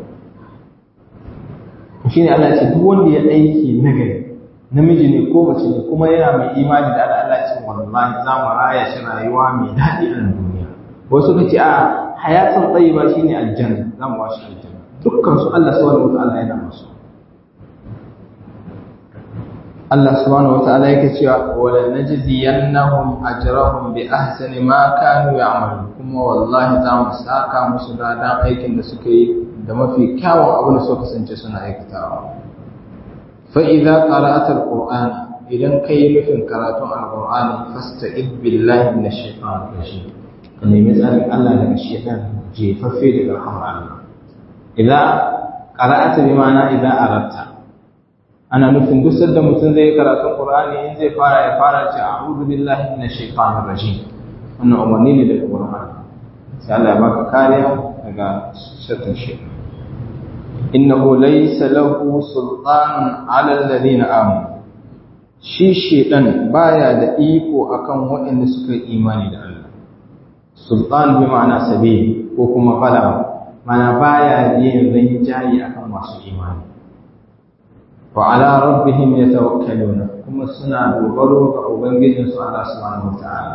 shi ne Allah ce duk wanda ya aiki nagari namiji ne ko mace ne kuma yana mai imani da Allah Allah ce wallahi za mu raya shi rayuwa mai daɗi a duniya wasu ka ce a hayatan tsayiba shine aljanna za mu washi aljanna dukkan su Allah subhanahu wataala yana musu Allah subhanahu wataala yake cewa wala najziyannahum ajrahum bi ahsani ma kanu ya'malun kuma wallahi za mu saka musu ladan aikin da suka yi da mafi kyawun abin da suka kasance suna aikatawa fa idza qara'ata alquran idan kai nufin karatun alqur'ani fasta'id billahi minash shaitanir rajim ka nemi tsarin Allah daga shaitan jefaffe daga rahmar Allah idza qara'ata bi ma'ana idza aratta ana nufin duk sanda mutum zai karatun qur'ani in zai fara ya fara ce a'udhu billahi minash shaitanir rajim wannan umarni ne daga qur'ani sai Allah ya baka kariya daga shaitan shaitan innahu laysa lahu sultanun 'ala alladhina amanu shi shedan baya da iko akan waɗanda suka yi imani da Allah sultan bi ma'ana sabil ko kuma fala mana baya yin rinjayi akan masu imani wa ala rabbihim yatawakkaluna kuma suna dogaro ga ubangijin su Allah subhanahu wataala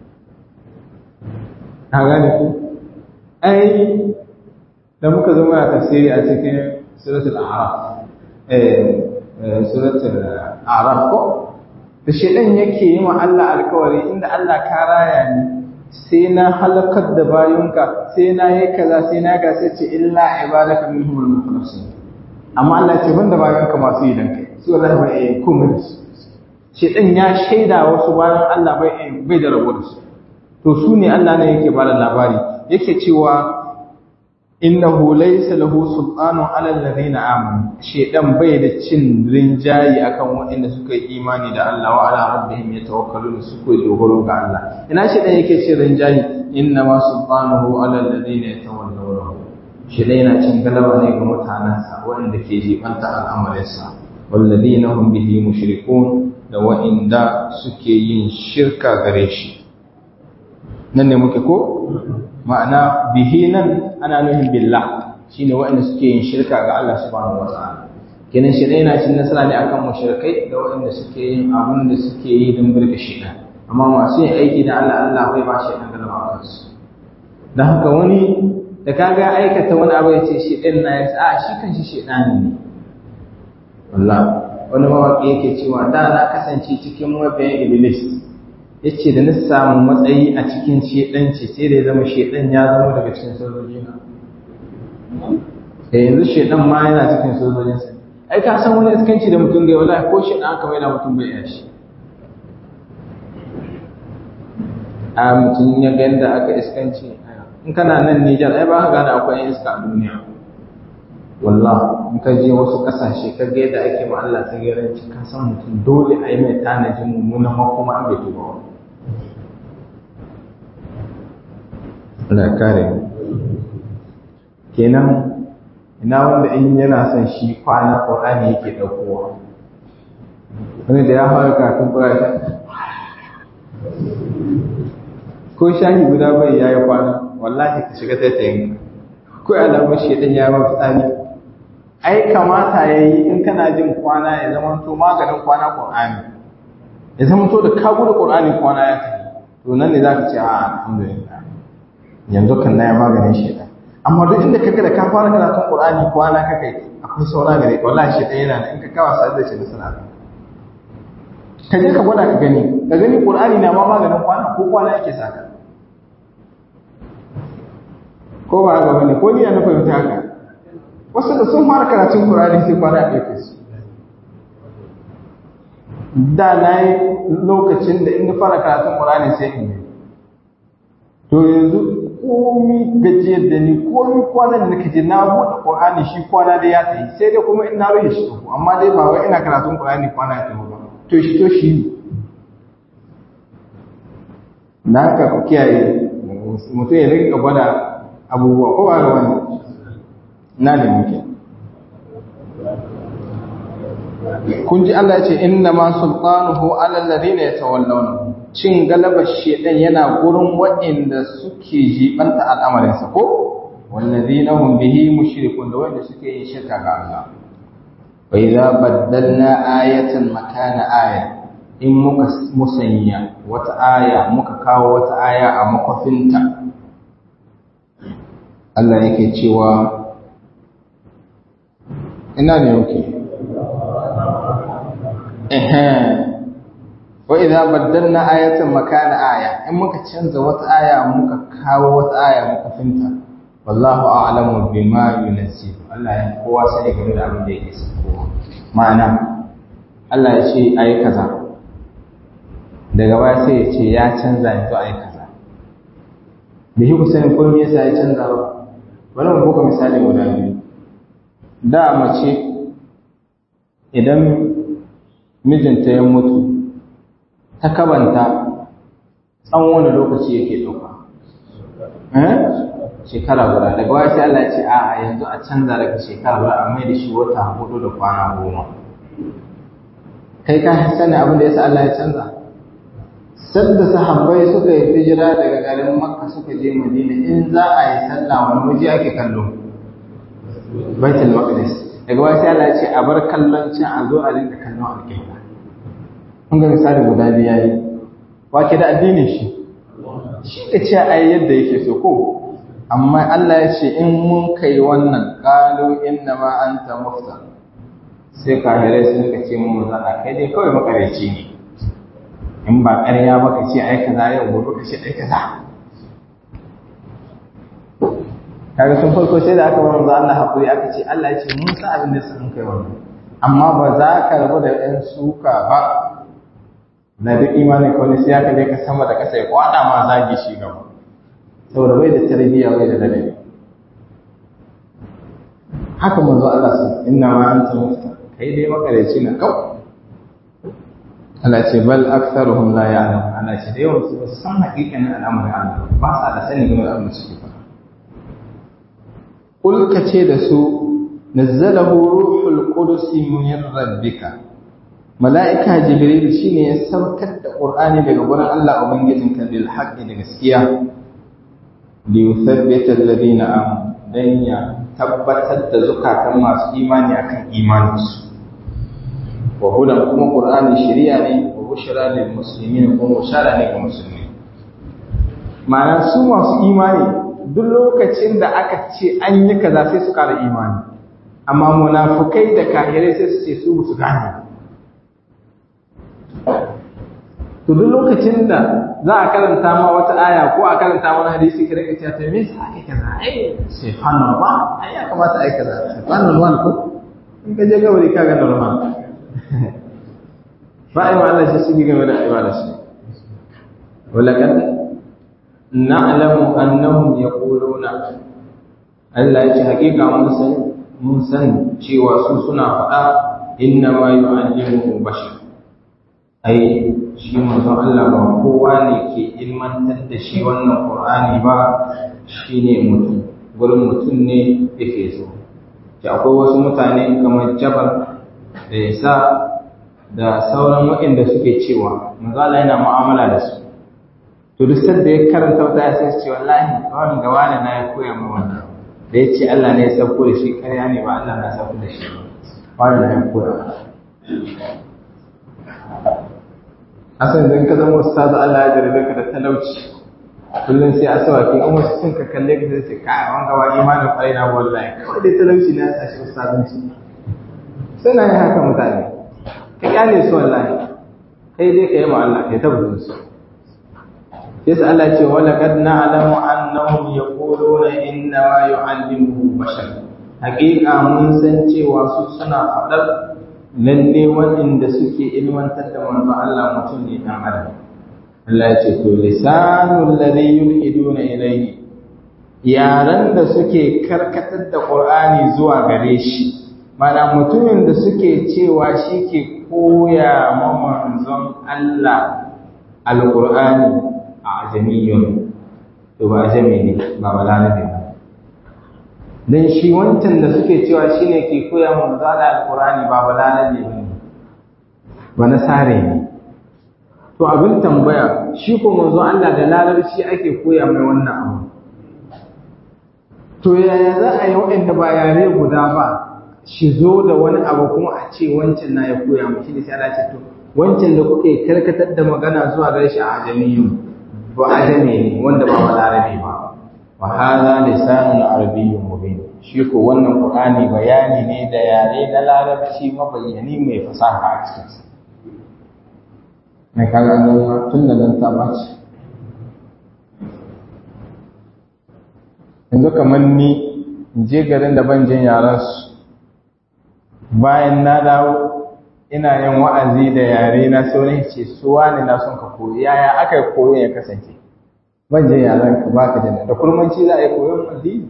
ka gane ku ai da muka zo muna tafsiri a cikin suratul a'raf eh suratul a'raf ko da shedan yake yi wa Allah alkawari inda Allah ka raya ni sai na halakar da bayunka sai na yi kaza sai na ga sai ce illa ibadaka minhumul mukhlasin amma Allah ce banda bayunka masu yi dan kai su wallahi bai yi komai da su shedan ya shaida wasu bayan Allah bai bai da rabo da su to su ne Allah ne yake bada labari yake cewa innahu laysa lahu sultanun ala alladhina amanu shedan bai da cin rinjayi akan waɗanda suka yi imani da Allah wa ala rabbihim yatawakkalun suka dogaro ga Allah ina shedan yake cin rinjayi inna ma sultanuhu ala alladhina yatawallawnahu shedan yana cin galaba ne ga mutanansa waɗanda ke jibanta al'amarinsa walladhina hum bihi mushrikun da waɗanda suke yin shirka gare shi nan ne muke ko ma'ana bihi nan ana nufin billah shine waɗanda suke yin shirka ga Allah subhanahu wata'ala kenan shi yana cin nasara ne akan mushrikai da waɗanda suke yin abin da suke yi don burge shi amma masu yin aiki da Allah Allah bai ba shi dan galaba a kansu dan haka wani da kaga aikata wani abu ya ce shi ɗin na ya a shi kan shi shedani ne wallahi wani mawaƙi yake cewa da na kasance cikin mabiyan iblis yace da na samu matsayi a cikin shedanci sai da ya zama shedan ya zama daga cikin sojoji na eh yanzu shedan ma yana cikin sojojin sa ai ka san wani iskanci da mutum ga wallahi ko shedan aka mai da mutum bai iya shi a mutum ya ga yadda aka iskanci in kana nan Nijar ai ba ka gane akwai yan iska a duniya wallah in ka je wasu kasashe ka ga yadda ake ma Allah ta garanci ka san mutum dole a yi mai tanajin mummunan makoma an bai tuba wa Allah kare kenan ina wanda in yana son shi kwana Qur'ani yake daukowa wani da ya fara karatun Qur'ani ko shahi guda bai yayi kwana wallahi ka shiga taitayin ko alamar shedan ya mafi tsani ai kamata yayi in kana jin kwana ya zama to maganin kwana Qur'ani ya zama to da ka gudu Qur'ani kwana ya tafi to nan ne zaka ce a alhamdulillah yanzu kan na ya maganin shaitan amma duk inda kaga da ka fara karatun qur'ani kwana ka kai akwai saura gare ka wallahi shaitan yana da in ka kawa sai da shi da sana ka je ka gwada ka gani ka gani qur'ani na ma maganin kwana ko kwana yake saka ko ba haka bane ko ni na fahimta haka wasu da sun fara karatun qur'ani sai kwana ya ɗauke su da na yi lokacin da in fara karatun qur'ani sai in yi to yanzu komi gajiyar da ni komi kwanan da kaje na buɗe Qur'ani shi kwana da ya tafi sai dai kuma ina rufe shi amma dai ba wai ina karatun Qur'ani kwana ya tafi ba to shi to shi na ka ku kiyaye mutum ya rinka gwada abubuwa ko ba ga wani na da muke kun ji Allah ya ce inna ma sultanuhu ala alladhina yatawallawnahu cin galabar shedan yana gurin waɗanda suke jibanta al'amarinsa ko wallazina hum bihi mushrikun da wanda suke yin shirka ga Allah wa idza baddalna ayatan makana aya in muka musanya wata aya muka kawo wata aya a makofinta Allah yake cewa ina ne yake ehem wa idza baddalna ayatan makana aya in muka canza wata aya muka kawo wata aya muka finta wallahu a'lamu bima yunzil Allah ya kowa sai game da abin da yake sako ma'ana Allah ya ce ayi kaza daga baya sai ya ce ya canza yanzu ayi kaza da shi ku sani ko me yasa ya canza ba bari mu buga misali guda biyu da mace idan mijinta ya mutu ta kabanta tsawon wani lokaci yake ɗauka shekara guda daga waya sai Allah ya ce a yanzu a canza daga shekara guda a mai da shi wata hudu da kwana goma kai ka sani abin da yasa Allah ya canza sadda sahabbai suka yi hijira daga garin makka suka je madina in za a yi sallah wani waje ake kallo baitul maqdis daga waya sai Allah ya ce a bar kallon can a zo a rinka kallon alƙibla kun ga misali guda biyu yayi wake da addinin shi shi ka ce ai yadda yake so ko amma Allah ya ce in mun kai wannan qalu inna ma anta muftar sai kafirai sun ka ce mun zana kai dai kawai makareci ne in ba ƙarya ba ka ce ai kaza yau gobe ka ce ai kaza kaga sun farko sai da aka manzo Allah hakuri aka ce Allah ya ce mun san abin da sun kai wannan amma ba za ka rabu da ɗan suka ba na duk imani ko ne sai aka je ka sama da kasa ya kwada ma zagi shi gaba saboda bai da tarbiyya bai da ladabi haka manzo Allah sun inna ma anta mufta kai dai makareci na kawai Allah ce bal aktharuhum la ya'lam Allah ce da yawan su ba san hakikanin al'amarin Allah ba sa da sani game da abin da suke faɗa kul ka ce da su nazzalahu ruhul qudus min rabbika mala'ika jibril shine ya saukar da qur'ani daga gurin Allah ubangijinka bil haqqi da gaskiya li yuthabbita alladhina amanu dan ya tabbatar da zukatan masu imani akan imaninsu wa hudan kuma qur'ani shari'a ne wa bushra lil muslimin kuma bushara ne ga musulmi ma'ana su masu imani duk lokacin da aka ce an yi kaza sai su kara imani amma munafukai da kahirai sai su ce su su gane to duk lokacin da za a karanta ma wata aya ko a karanta wani hadisi ka rika cewa to me yasa ake kaza ai subhanallah ai ya kamata ai kaza subhanallah ko in ka je gabari ka ga normal ba ai Allah shi su game da ibada shi walakan na'lamu annahum yaquluna Allah ya ce hakika mun san mun san cewa su suna faɗa inna ma yu'allimu bashar ai shi manzon Allah ba kowa ne ke ilmantar da shi wannan Qur'ani ba shine mutum gurin mutum ne yake so da akwai wasu mutane kamar Jabar da Isa da sauran waɗanda suke cewa manzon Allah yana mu'amala da su to duk sanda ya karanta wata sai su ce wallahi wannan ga wani na ya koya min wannan da ya ce Allah ne ya sauko da shi ƙarya ne ba Allah na sauko da shi ba wani na ya koya asan idan ka zama ustazu Allah ya jarabe ka da talauci kullum sai asawaki in wasu sun ka kalle ka sai ka an gaba imanin kwarai na wallahi kawai dai talauci na ya sashi ustazanci suna yin haka mutane ka kyale su wallahi kai dai ka yi ma Allah kai tabbatar su yasa Allah ce wala kad na'lamu annahum yaquluna inna ma yu'allimuhu bashar haƙiƙa mun san cewa su suna faɗar lalle waɗanda suke ilmantar da manzon Allah mutum ne dan adam Allah ya ce to lisanul ladhi yulhiduna ilayhi yaran da suke karkatar da Qur'ani zuwa gare shi mana mutumin da suke cewa shi ke koya ma manzon Allah alqur'ani a ajamiyyun to ba ajami ne ba balarabe ba dan shi wancan da suke cewa shine ke koya mu zala alqur'ani ba balalaje bane ba na sare ne to abin tambaya shi ko manzo Allah da larabci ake koya mai wannan abu to yaya za a yi waɗanda ba yare guda ba shi zo da wani abu kuma a ce wancan na ya koya mu shi ne sai Allah ce to wancan da kuke karkatar da magana zuwa gare shi a ajamiyyun ba ajami ne wanda ba balarabe ba wa hadha lisanun arabiyyun mubin shi ko wannan qur'ani bayani ne da yare na larabci mabayyani mai fasaha a cikin sa mai kaga nan tun da nan ta bace yanzu kamar ni in je garin da ban jin yaran su bayan na dawo ina yin wa'azi da yare na sauran ce su wani na son ka koyi yaya aka yi koyon ya kasance ban je yaran ka baka jin da kurmanci za a yi koyon addini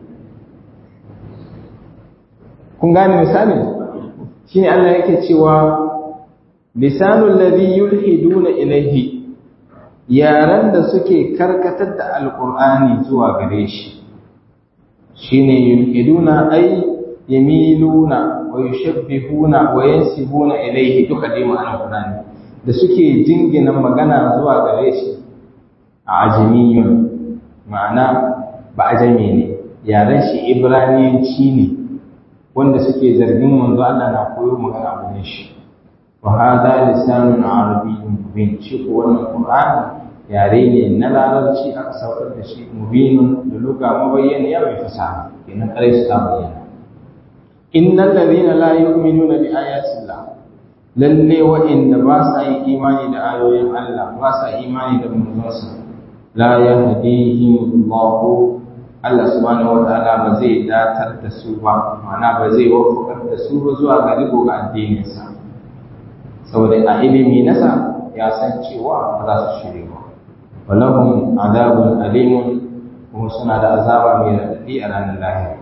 kun gane misali shine Allah yake cewa lisanul ladhi yulhiduna ilayhi yaran da suke karkatar da alqur'ani zuwa gare shi shine yulhiduna ay yamiluna wa yushabbihuna wa yansibuna ilayhi duka dai ma'anar qur'ani da suke jingina magana zuwa gare shi a ajamiyun ma'ana ba ajami ne yaren shi ibraniyanci ne wanda suke zargin manzo Allah na koyo magana a gurin shi wa hadha lisanun arabiyyun mubin shi ko wannan qur'ani yare ne na larabci aka saukar da shi mubinun da luga mabayyana ya mai fasaha kenan kare su ta bayyana innal ladina la yu'minuna bi ayati llah lalle wa'inda ba sa yi imani da ayoyin Allah ba sa imani da manzonsa la yahdihim Allah Allah subhanahu wataala ba zai datar da su ba ma'ana ba zai wafakar da su ba zuwa ga riko ga addininsa saboda a ilimi nasa ya san cewa ba za su shirye ba walahum adabun alimun kuma suna da azaba mai radadi a ranar lahira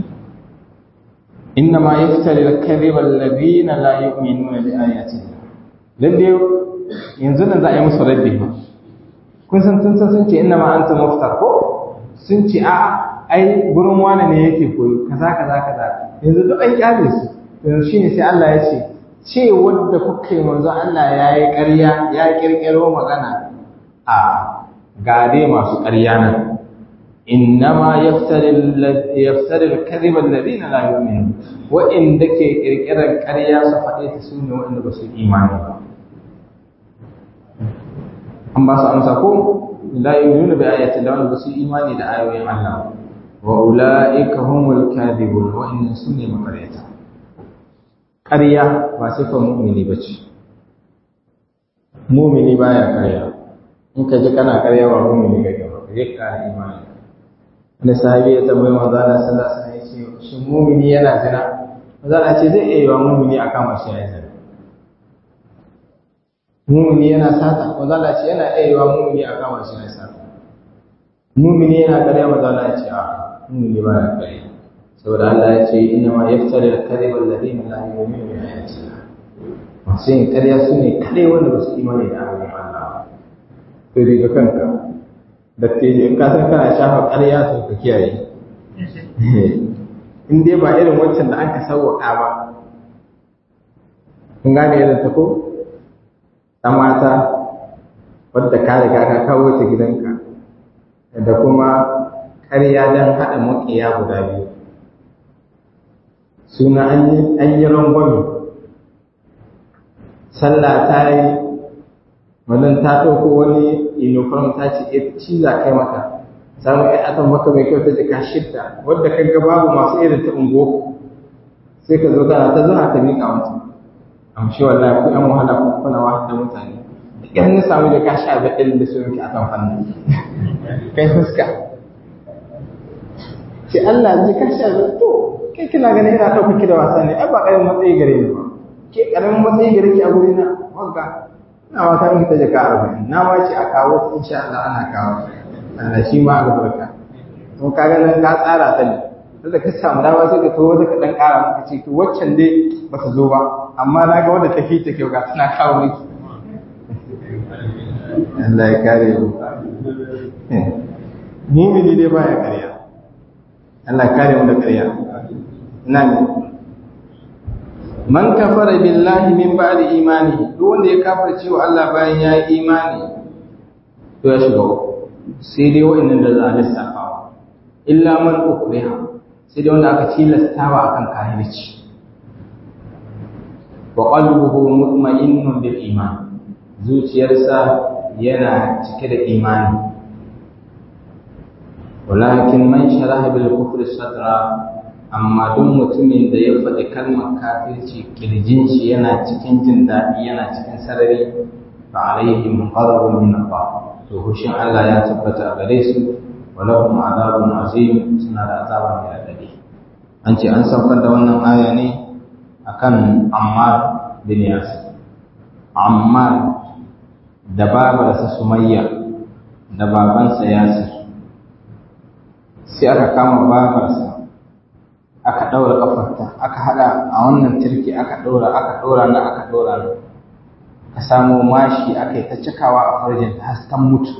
إنما يفتري الكذب الذين لا يؤمنون بآيات الله lalle yanzu nan za a yi musu raddi ba kun san sun san sun ce inna ma anta muftar ko sun ce a ai gurin wani ne yake koyo kaza kaza kaza yanzu duk an kyale su yanzu shine sai Allah ya ce ce wanda kuka yi manzo Allah ya yi ƙarya ya kirkiro magana a gare masu ƙarya nan إنما يفتري يفتري الكذب الذين لا يؤمنون وإن دك كركر القرية صفحة سنة وإن بس إيمان أما سأمسكوا لا يؤمنون بآيات الله وإن بس إيمان إلى آية الله وأولئك هم الكاذبون وإن سنة مقرية قرية وصفة مؤمني بچ مؤمني بايا قرية إنك جكنا قرية ومؤمني كيف يكا إيمانك wani sahabi ya tambayi manzo Allah sallallahu alaihi wasallam ya ce shin mumini yana zina manzo Allah ce zai iya yiwa mumini a kama shi yayin zina mumini yana sata manzo Allah ce yana iya yiwa mumini a kama shi yayin sata mumini yana ƙarya manzo Allah ce a mumini ba ya ƙarya saboda Allah ya ce inna ma yaftari al-kadhiba alladhina la yu'minuna bi ayati Allah masu yin ƙarya su ne kadai wanda ba su imani da ayoyin Allah to daga kanka dattijo in ka san kana shafa ƙarya to ka kiyaye in dai ba irin wancan da an ka sauwaƙa ba kun gane irin ta ko ta mata wadda ka riga ka kawo ta gidanka da kuma ƙarya don haɗa maƙiya guda biyu suna an yi rangwame sallah ta yi wannan ta ɗauko wani uniform ta ce ya ci za kai mata samu ya atan maka mai kyau ta jika shidda wadda ka ga babu masu irin ta ungo sai ka zo kana ta zuwa ta miƙa mutu amshi wallahi ku yan wahala ku kuna wa da mutane da ƙyar na samu da ka sha da ɗin da su yanki a kan fannin kai fuska ce Allah ji ka sha da to kai kina ganin ina ɗauka ki da wasa ne ai ba ƙaramin matsayi gare ni ba ke ƙaramin matsayi gare ki a gurina wagga na wata in ta jaka arba'in na wace a kawo insha Allah ana kawo Allah shi ma albarka to kaga nan ka tsara ta ne sai da ka samu dama sai ka to wata ka dan ƙara maka ce to waccan dai ba ta zo ba amma na ga wanda ta fi ta kyau ga tana kawo miki Allah ya kare mu mumini dai baya ƙarya Allah ya kare mu da ƙarya ina ne man kafara billahi min ba'di imani duk wanda ya kafirce wa Allah bayan ya yi imani to ya shiga sai dai wa'annan da za a lissafa illa man ukriha sai dai wanda aka tilastawa akan kafirci wa qalbuhu mutma'innun bil iman zuciyarsa yana cike da imani walakin man sharaha bil kufri sadra amma duk mutumin da ya faɗi kalmar kafirci kirjin shi yana cikin jin daɗi yana cikin sarari fa alaihim ghadabun min Allah to hushin Allah ya tabbata a gare su wa lahum adabun azim suna da azaba mai radadi an ce an saukar da wannan aya ne akan Ammar bin Yasir Ammar da babarsa Sumayya da babansa Yasir sai aka kama babarsa aka ɗaura ƙafarta aka haɗa a wannan turki aka ɗaura aka ɗaura na aka ɗaura na ka samo mashi aka yi ta cikawa a farjin ta hasken mutu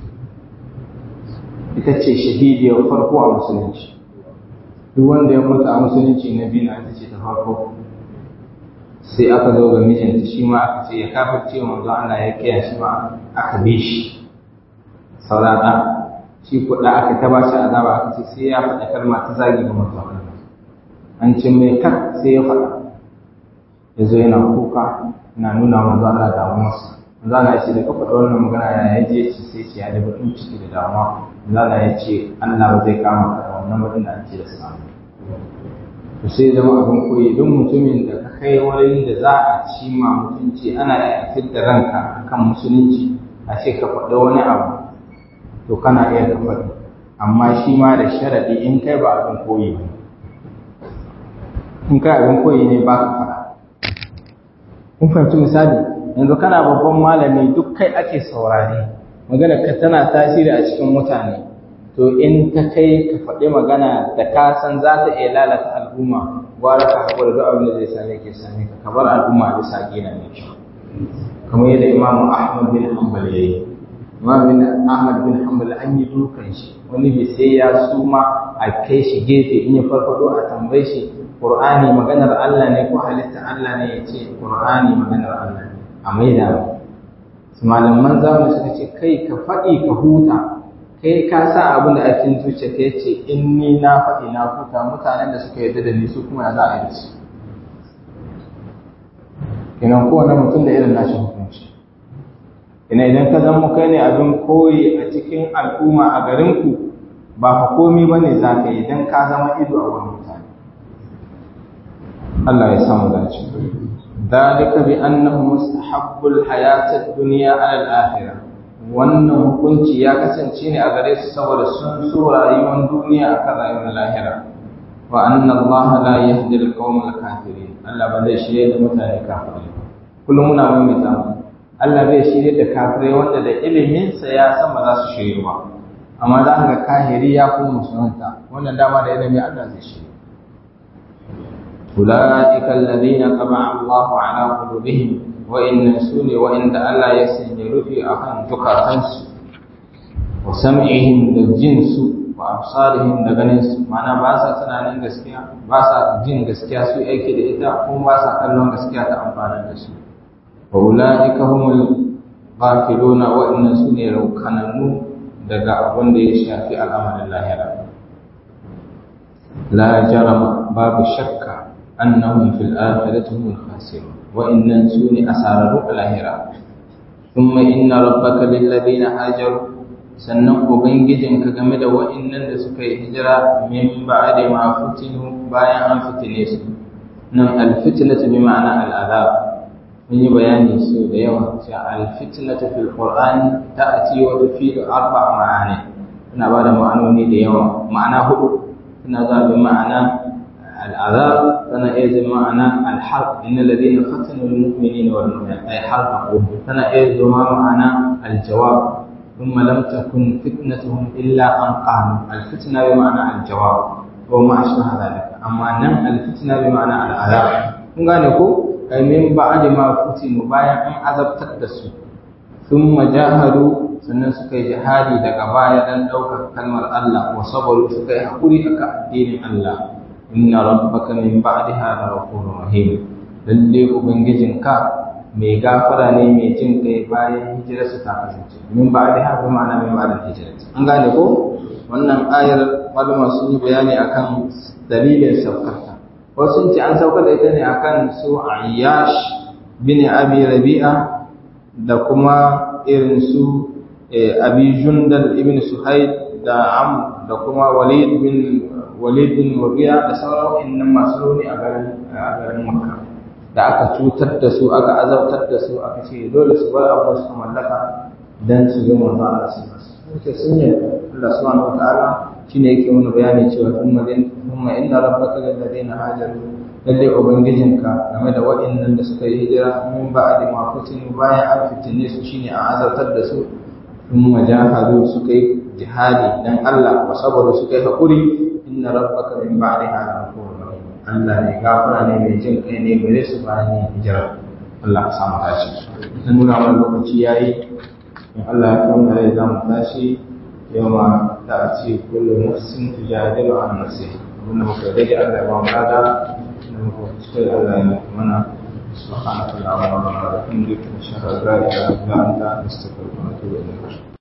ita ce shahidiyar farko a musulunci duk wanda ya mutu a musulunci na biyu na ita ce ta farko sai aka zo ga mijinta shi ma aka ce ya kafar ce manzo Allah ya kiya shi ma aka bi shi saurata shi kuɗa aka ta ba shi azaba aka ce sai ya faɗa kalma ta zagi ga manzo Allah an ce mai kar sai ya faɗa ya zo yana kuka na nuna manzo Allah damuwarsa manzo Allah ya ce da kafa wannan magana ya je ci sai ce ya da bakin ciki da damuwa manzo Allah ya ce Allah ba zai kama ka da wannan bakin da ake da samu to sai zama abin koyi don mutumin da ka kai wurin da za a ci ma mutunci ana iya da ranka kan musulunci a ce ka faɗi wani abu to kana iya ka faɗi amma shi ma da sharadi in kai ba abin koyi ba in kai abin koyi ne ba ka fara kun fahimci misali yanzu kana babban malami duk kai ake saurare magana ka tana tasiri a cikin mutane to in ta kai ka faɗi magana da ka san za ta iya lalata al'umma gwara ka haƙura duk abin da zai same ke same ka ka bar al'umma a bisa gina mai kyau kamar yadda imamu ahmad bin hanbal ya yi imam bin ahmad bin hanbal an yi dukan shi wani bai sai ya suma a kai shi gefe in ya farfado a tambaye shi qur'ani maganar Allah ne ko halitta Allah ne ya ce qur'ani maganar Allah ne a maida su malaman zamani suka ce kai ka faɗi ka huta kai ka sa abin da ake zuciya ka ce in ni na faɗi na huta mutanen da suka yarda da ni su kuma ya za a yi da su kenan kowane mutum da irin nashi hukunci ina idan ka zama kai ne abin koyi a cikin al'umma a garinku ba ka komi ba ne za ka yi idan ka zama ido a wani mutane Allah ya samu dace ذلك بأنه مستحب الحياة الدنيا على الآخرة wannan hukunci ya kasance ne a gare su saboda sun so rayuwar duniya akan rayuwar lahira wa anna Allah la yahdi al-qawm al-kafirin Allah ba zai shirye da mutane kafirai kullum muna maimaita mu Allah zai shirye da kafirai wanda da ilimin sa ya san ba za su shirye ba amma za ka ga kahiri ya kuma musulunta wannan dama da ilimi Allah zai shirye أولئك الذين طبع الله على قلوبهم وإن سوني وإن الله يسن يرفي أخن زكاتنس وسمعهم للجنس وأبصارهم لغنس معنى باسا تنانين gaskiya basa jin gaskiya su aiki da ita kuma basa kallon gaskiya ta amfana da su wa ulaika humul ghafiluna wa inna sune raukananu daga abin da ya shafi al'amarin lahira la jarama babu shakka annahum fil akhirati humul khasirun wa innan suni asararu al-akhirah thumma inna rabbaka lil ladina hajaru sannan ubangijin ka game da wa'annan da suka yi hijira min ba'da ma futinu bayan an fitine su nan al-fitnatu bi ma'ana al-azab mun yi bayani su da yawa cewa al-fitnatu fil qur'an ta'ati wa tufidu arba' ma'ani tana ba da ma'anoni da yawa ma'ana hudu tana zaɓin ma'ana العذاب فانا ايز معنى الحرب ان الذين فتنوا المؤمنين والمؤمنات اي حرقوا فانا ايز معنى الجواب ثم لم تكن فتنتهم الا ان قاموا الفتنه بمعنى الجواب وما اشبه ذلك اما نم الفتنه بمعنى العذاب kun gane ko ai min ba'd ma futinu bayan an azabtar da su thumma jahadu sannan suka yi jihadi daga baya dan daukar kalmar Allah wa sabaru suka yi hakuri akan addinin Allah inna rabbaka min ba'daha laghafurur rahim lalle ubangijinka mai gafara ne mai jin kai bayan hijirarsa ta kasance min ba'daha bi ma'ana min ba'da hijirarsa an gane ko wannan ayar malama sun yi bayani akan dalilin saukarta wasu sun ce an saukar da ita ne akan su ayyash bin abi rabi'a da kuma irin su abi jundal ibn suhaid da am da kuma walid bin walid bin Mughira da sauran wa'annan masu rauni a garin a garin Makka da aka cutar da su aka azabtar da su aka ce dole su bar abu su mallaka dan su ga manzo Allah su suke sun yi Allah subhanahu wataala shine yake mana bayani cewa thumma din thumma inna rabbaka lil ladina hajaru lalle ubangijinka game da wa'annan da suka yi hijira min ba'di ma futinu bayan an fitine su shine a azabtar da su thumma jahadu suka yi jihadi dan Allah wa sabaru suka yi hakuri inna rabbaka min ba'daha ghafurur rahim Allah ne gafara ne mai jin kai ne gare su bayan yin hijira Allah ya samu tashi dan nuna mana lokaci yayi in Allah ya kawo rai za mu tashi yawma ta'ti kullu nafsin tujadilu an nafsiha wannan muka dai Allah ya ba mu rada da muka kuskure Allah ya mana سبحانك اللهم وبحمدك نشهد ان لا اله الا انت نستغفرك ونتوب اليك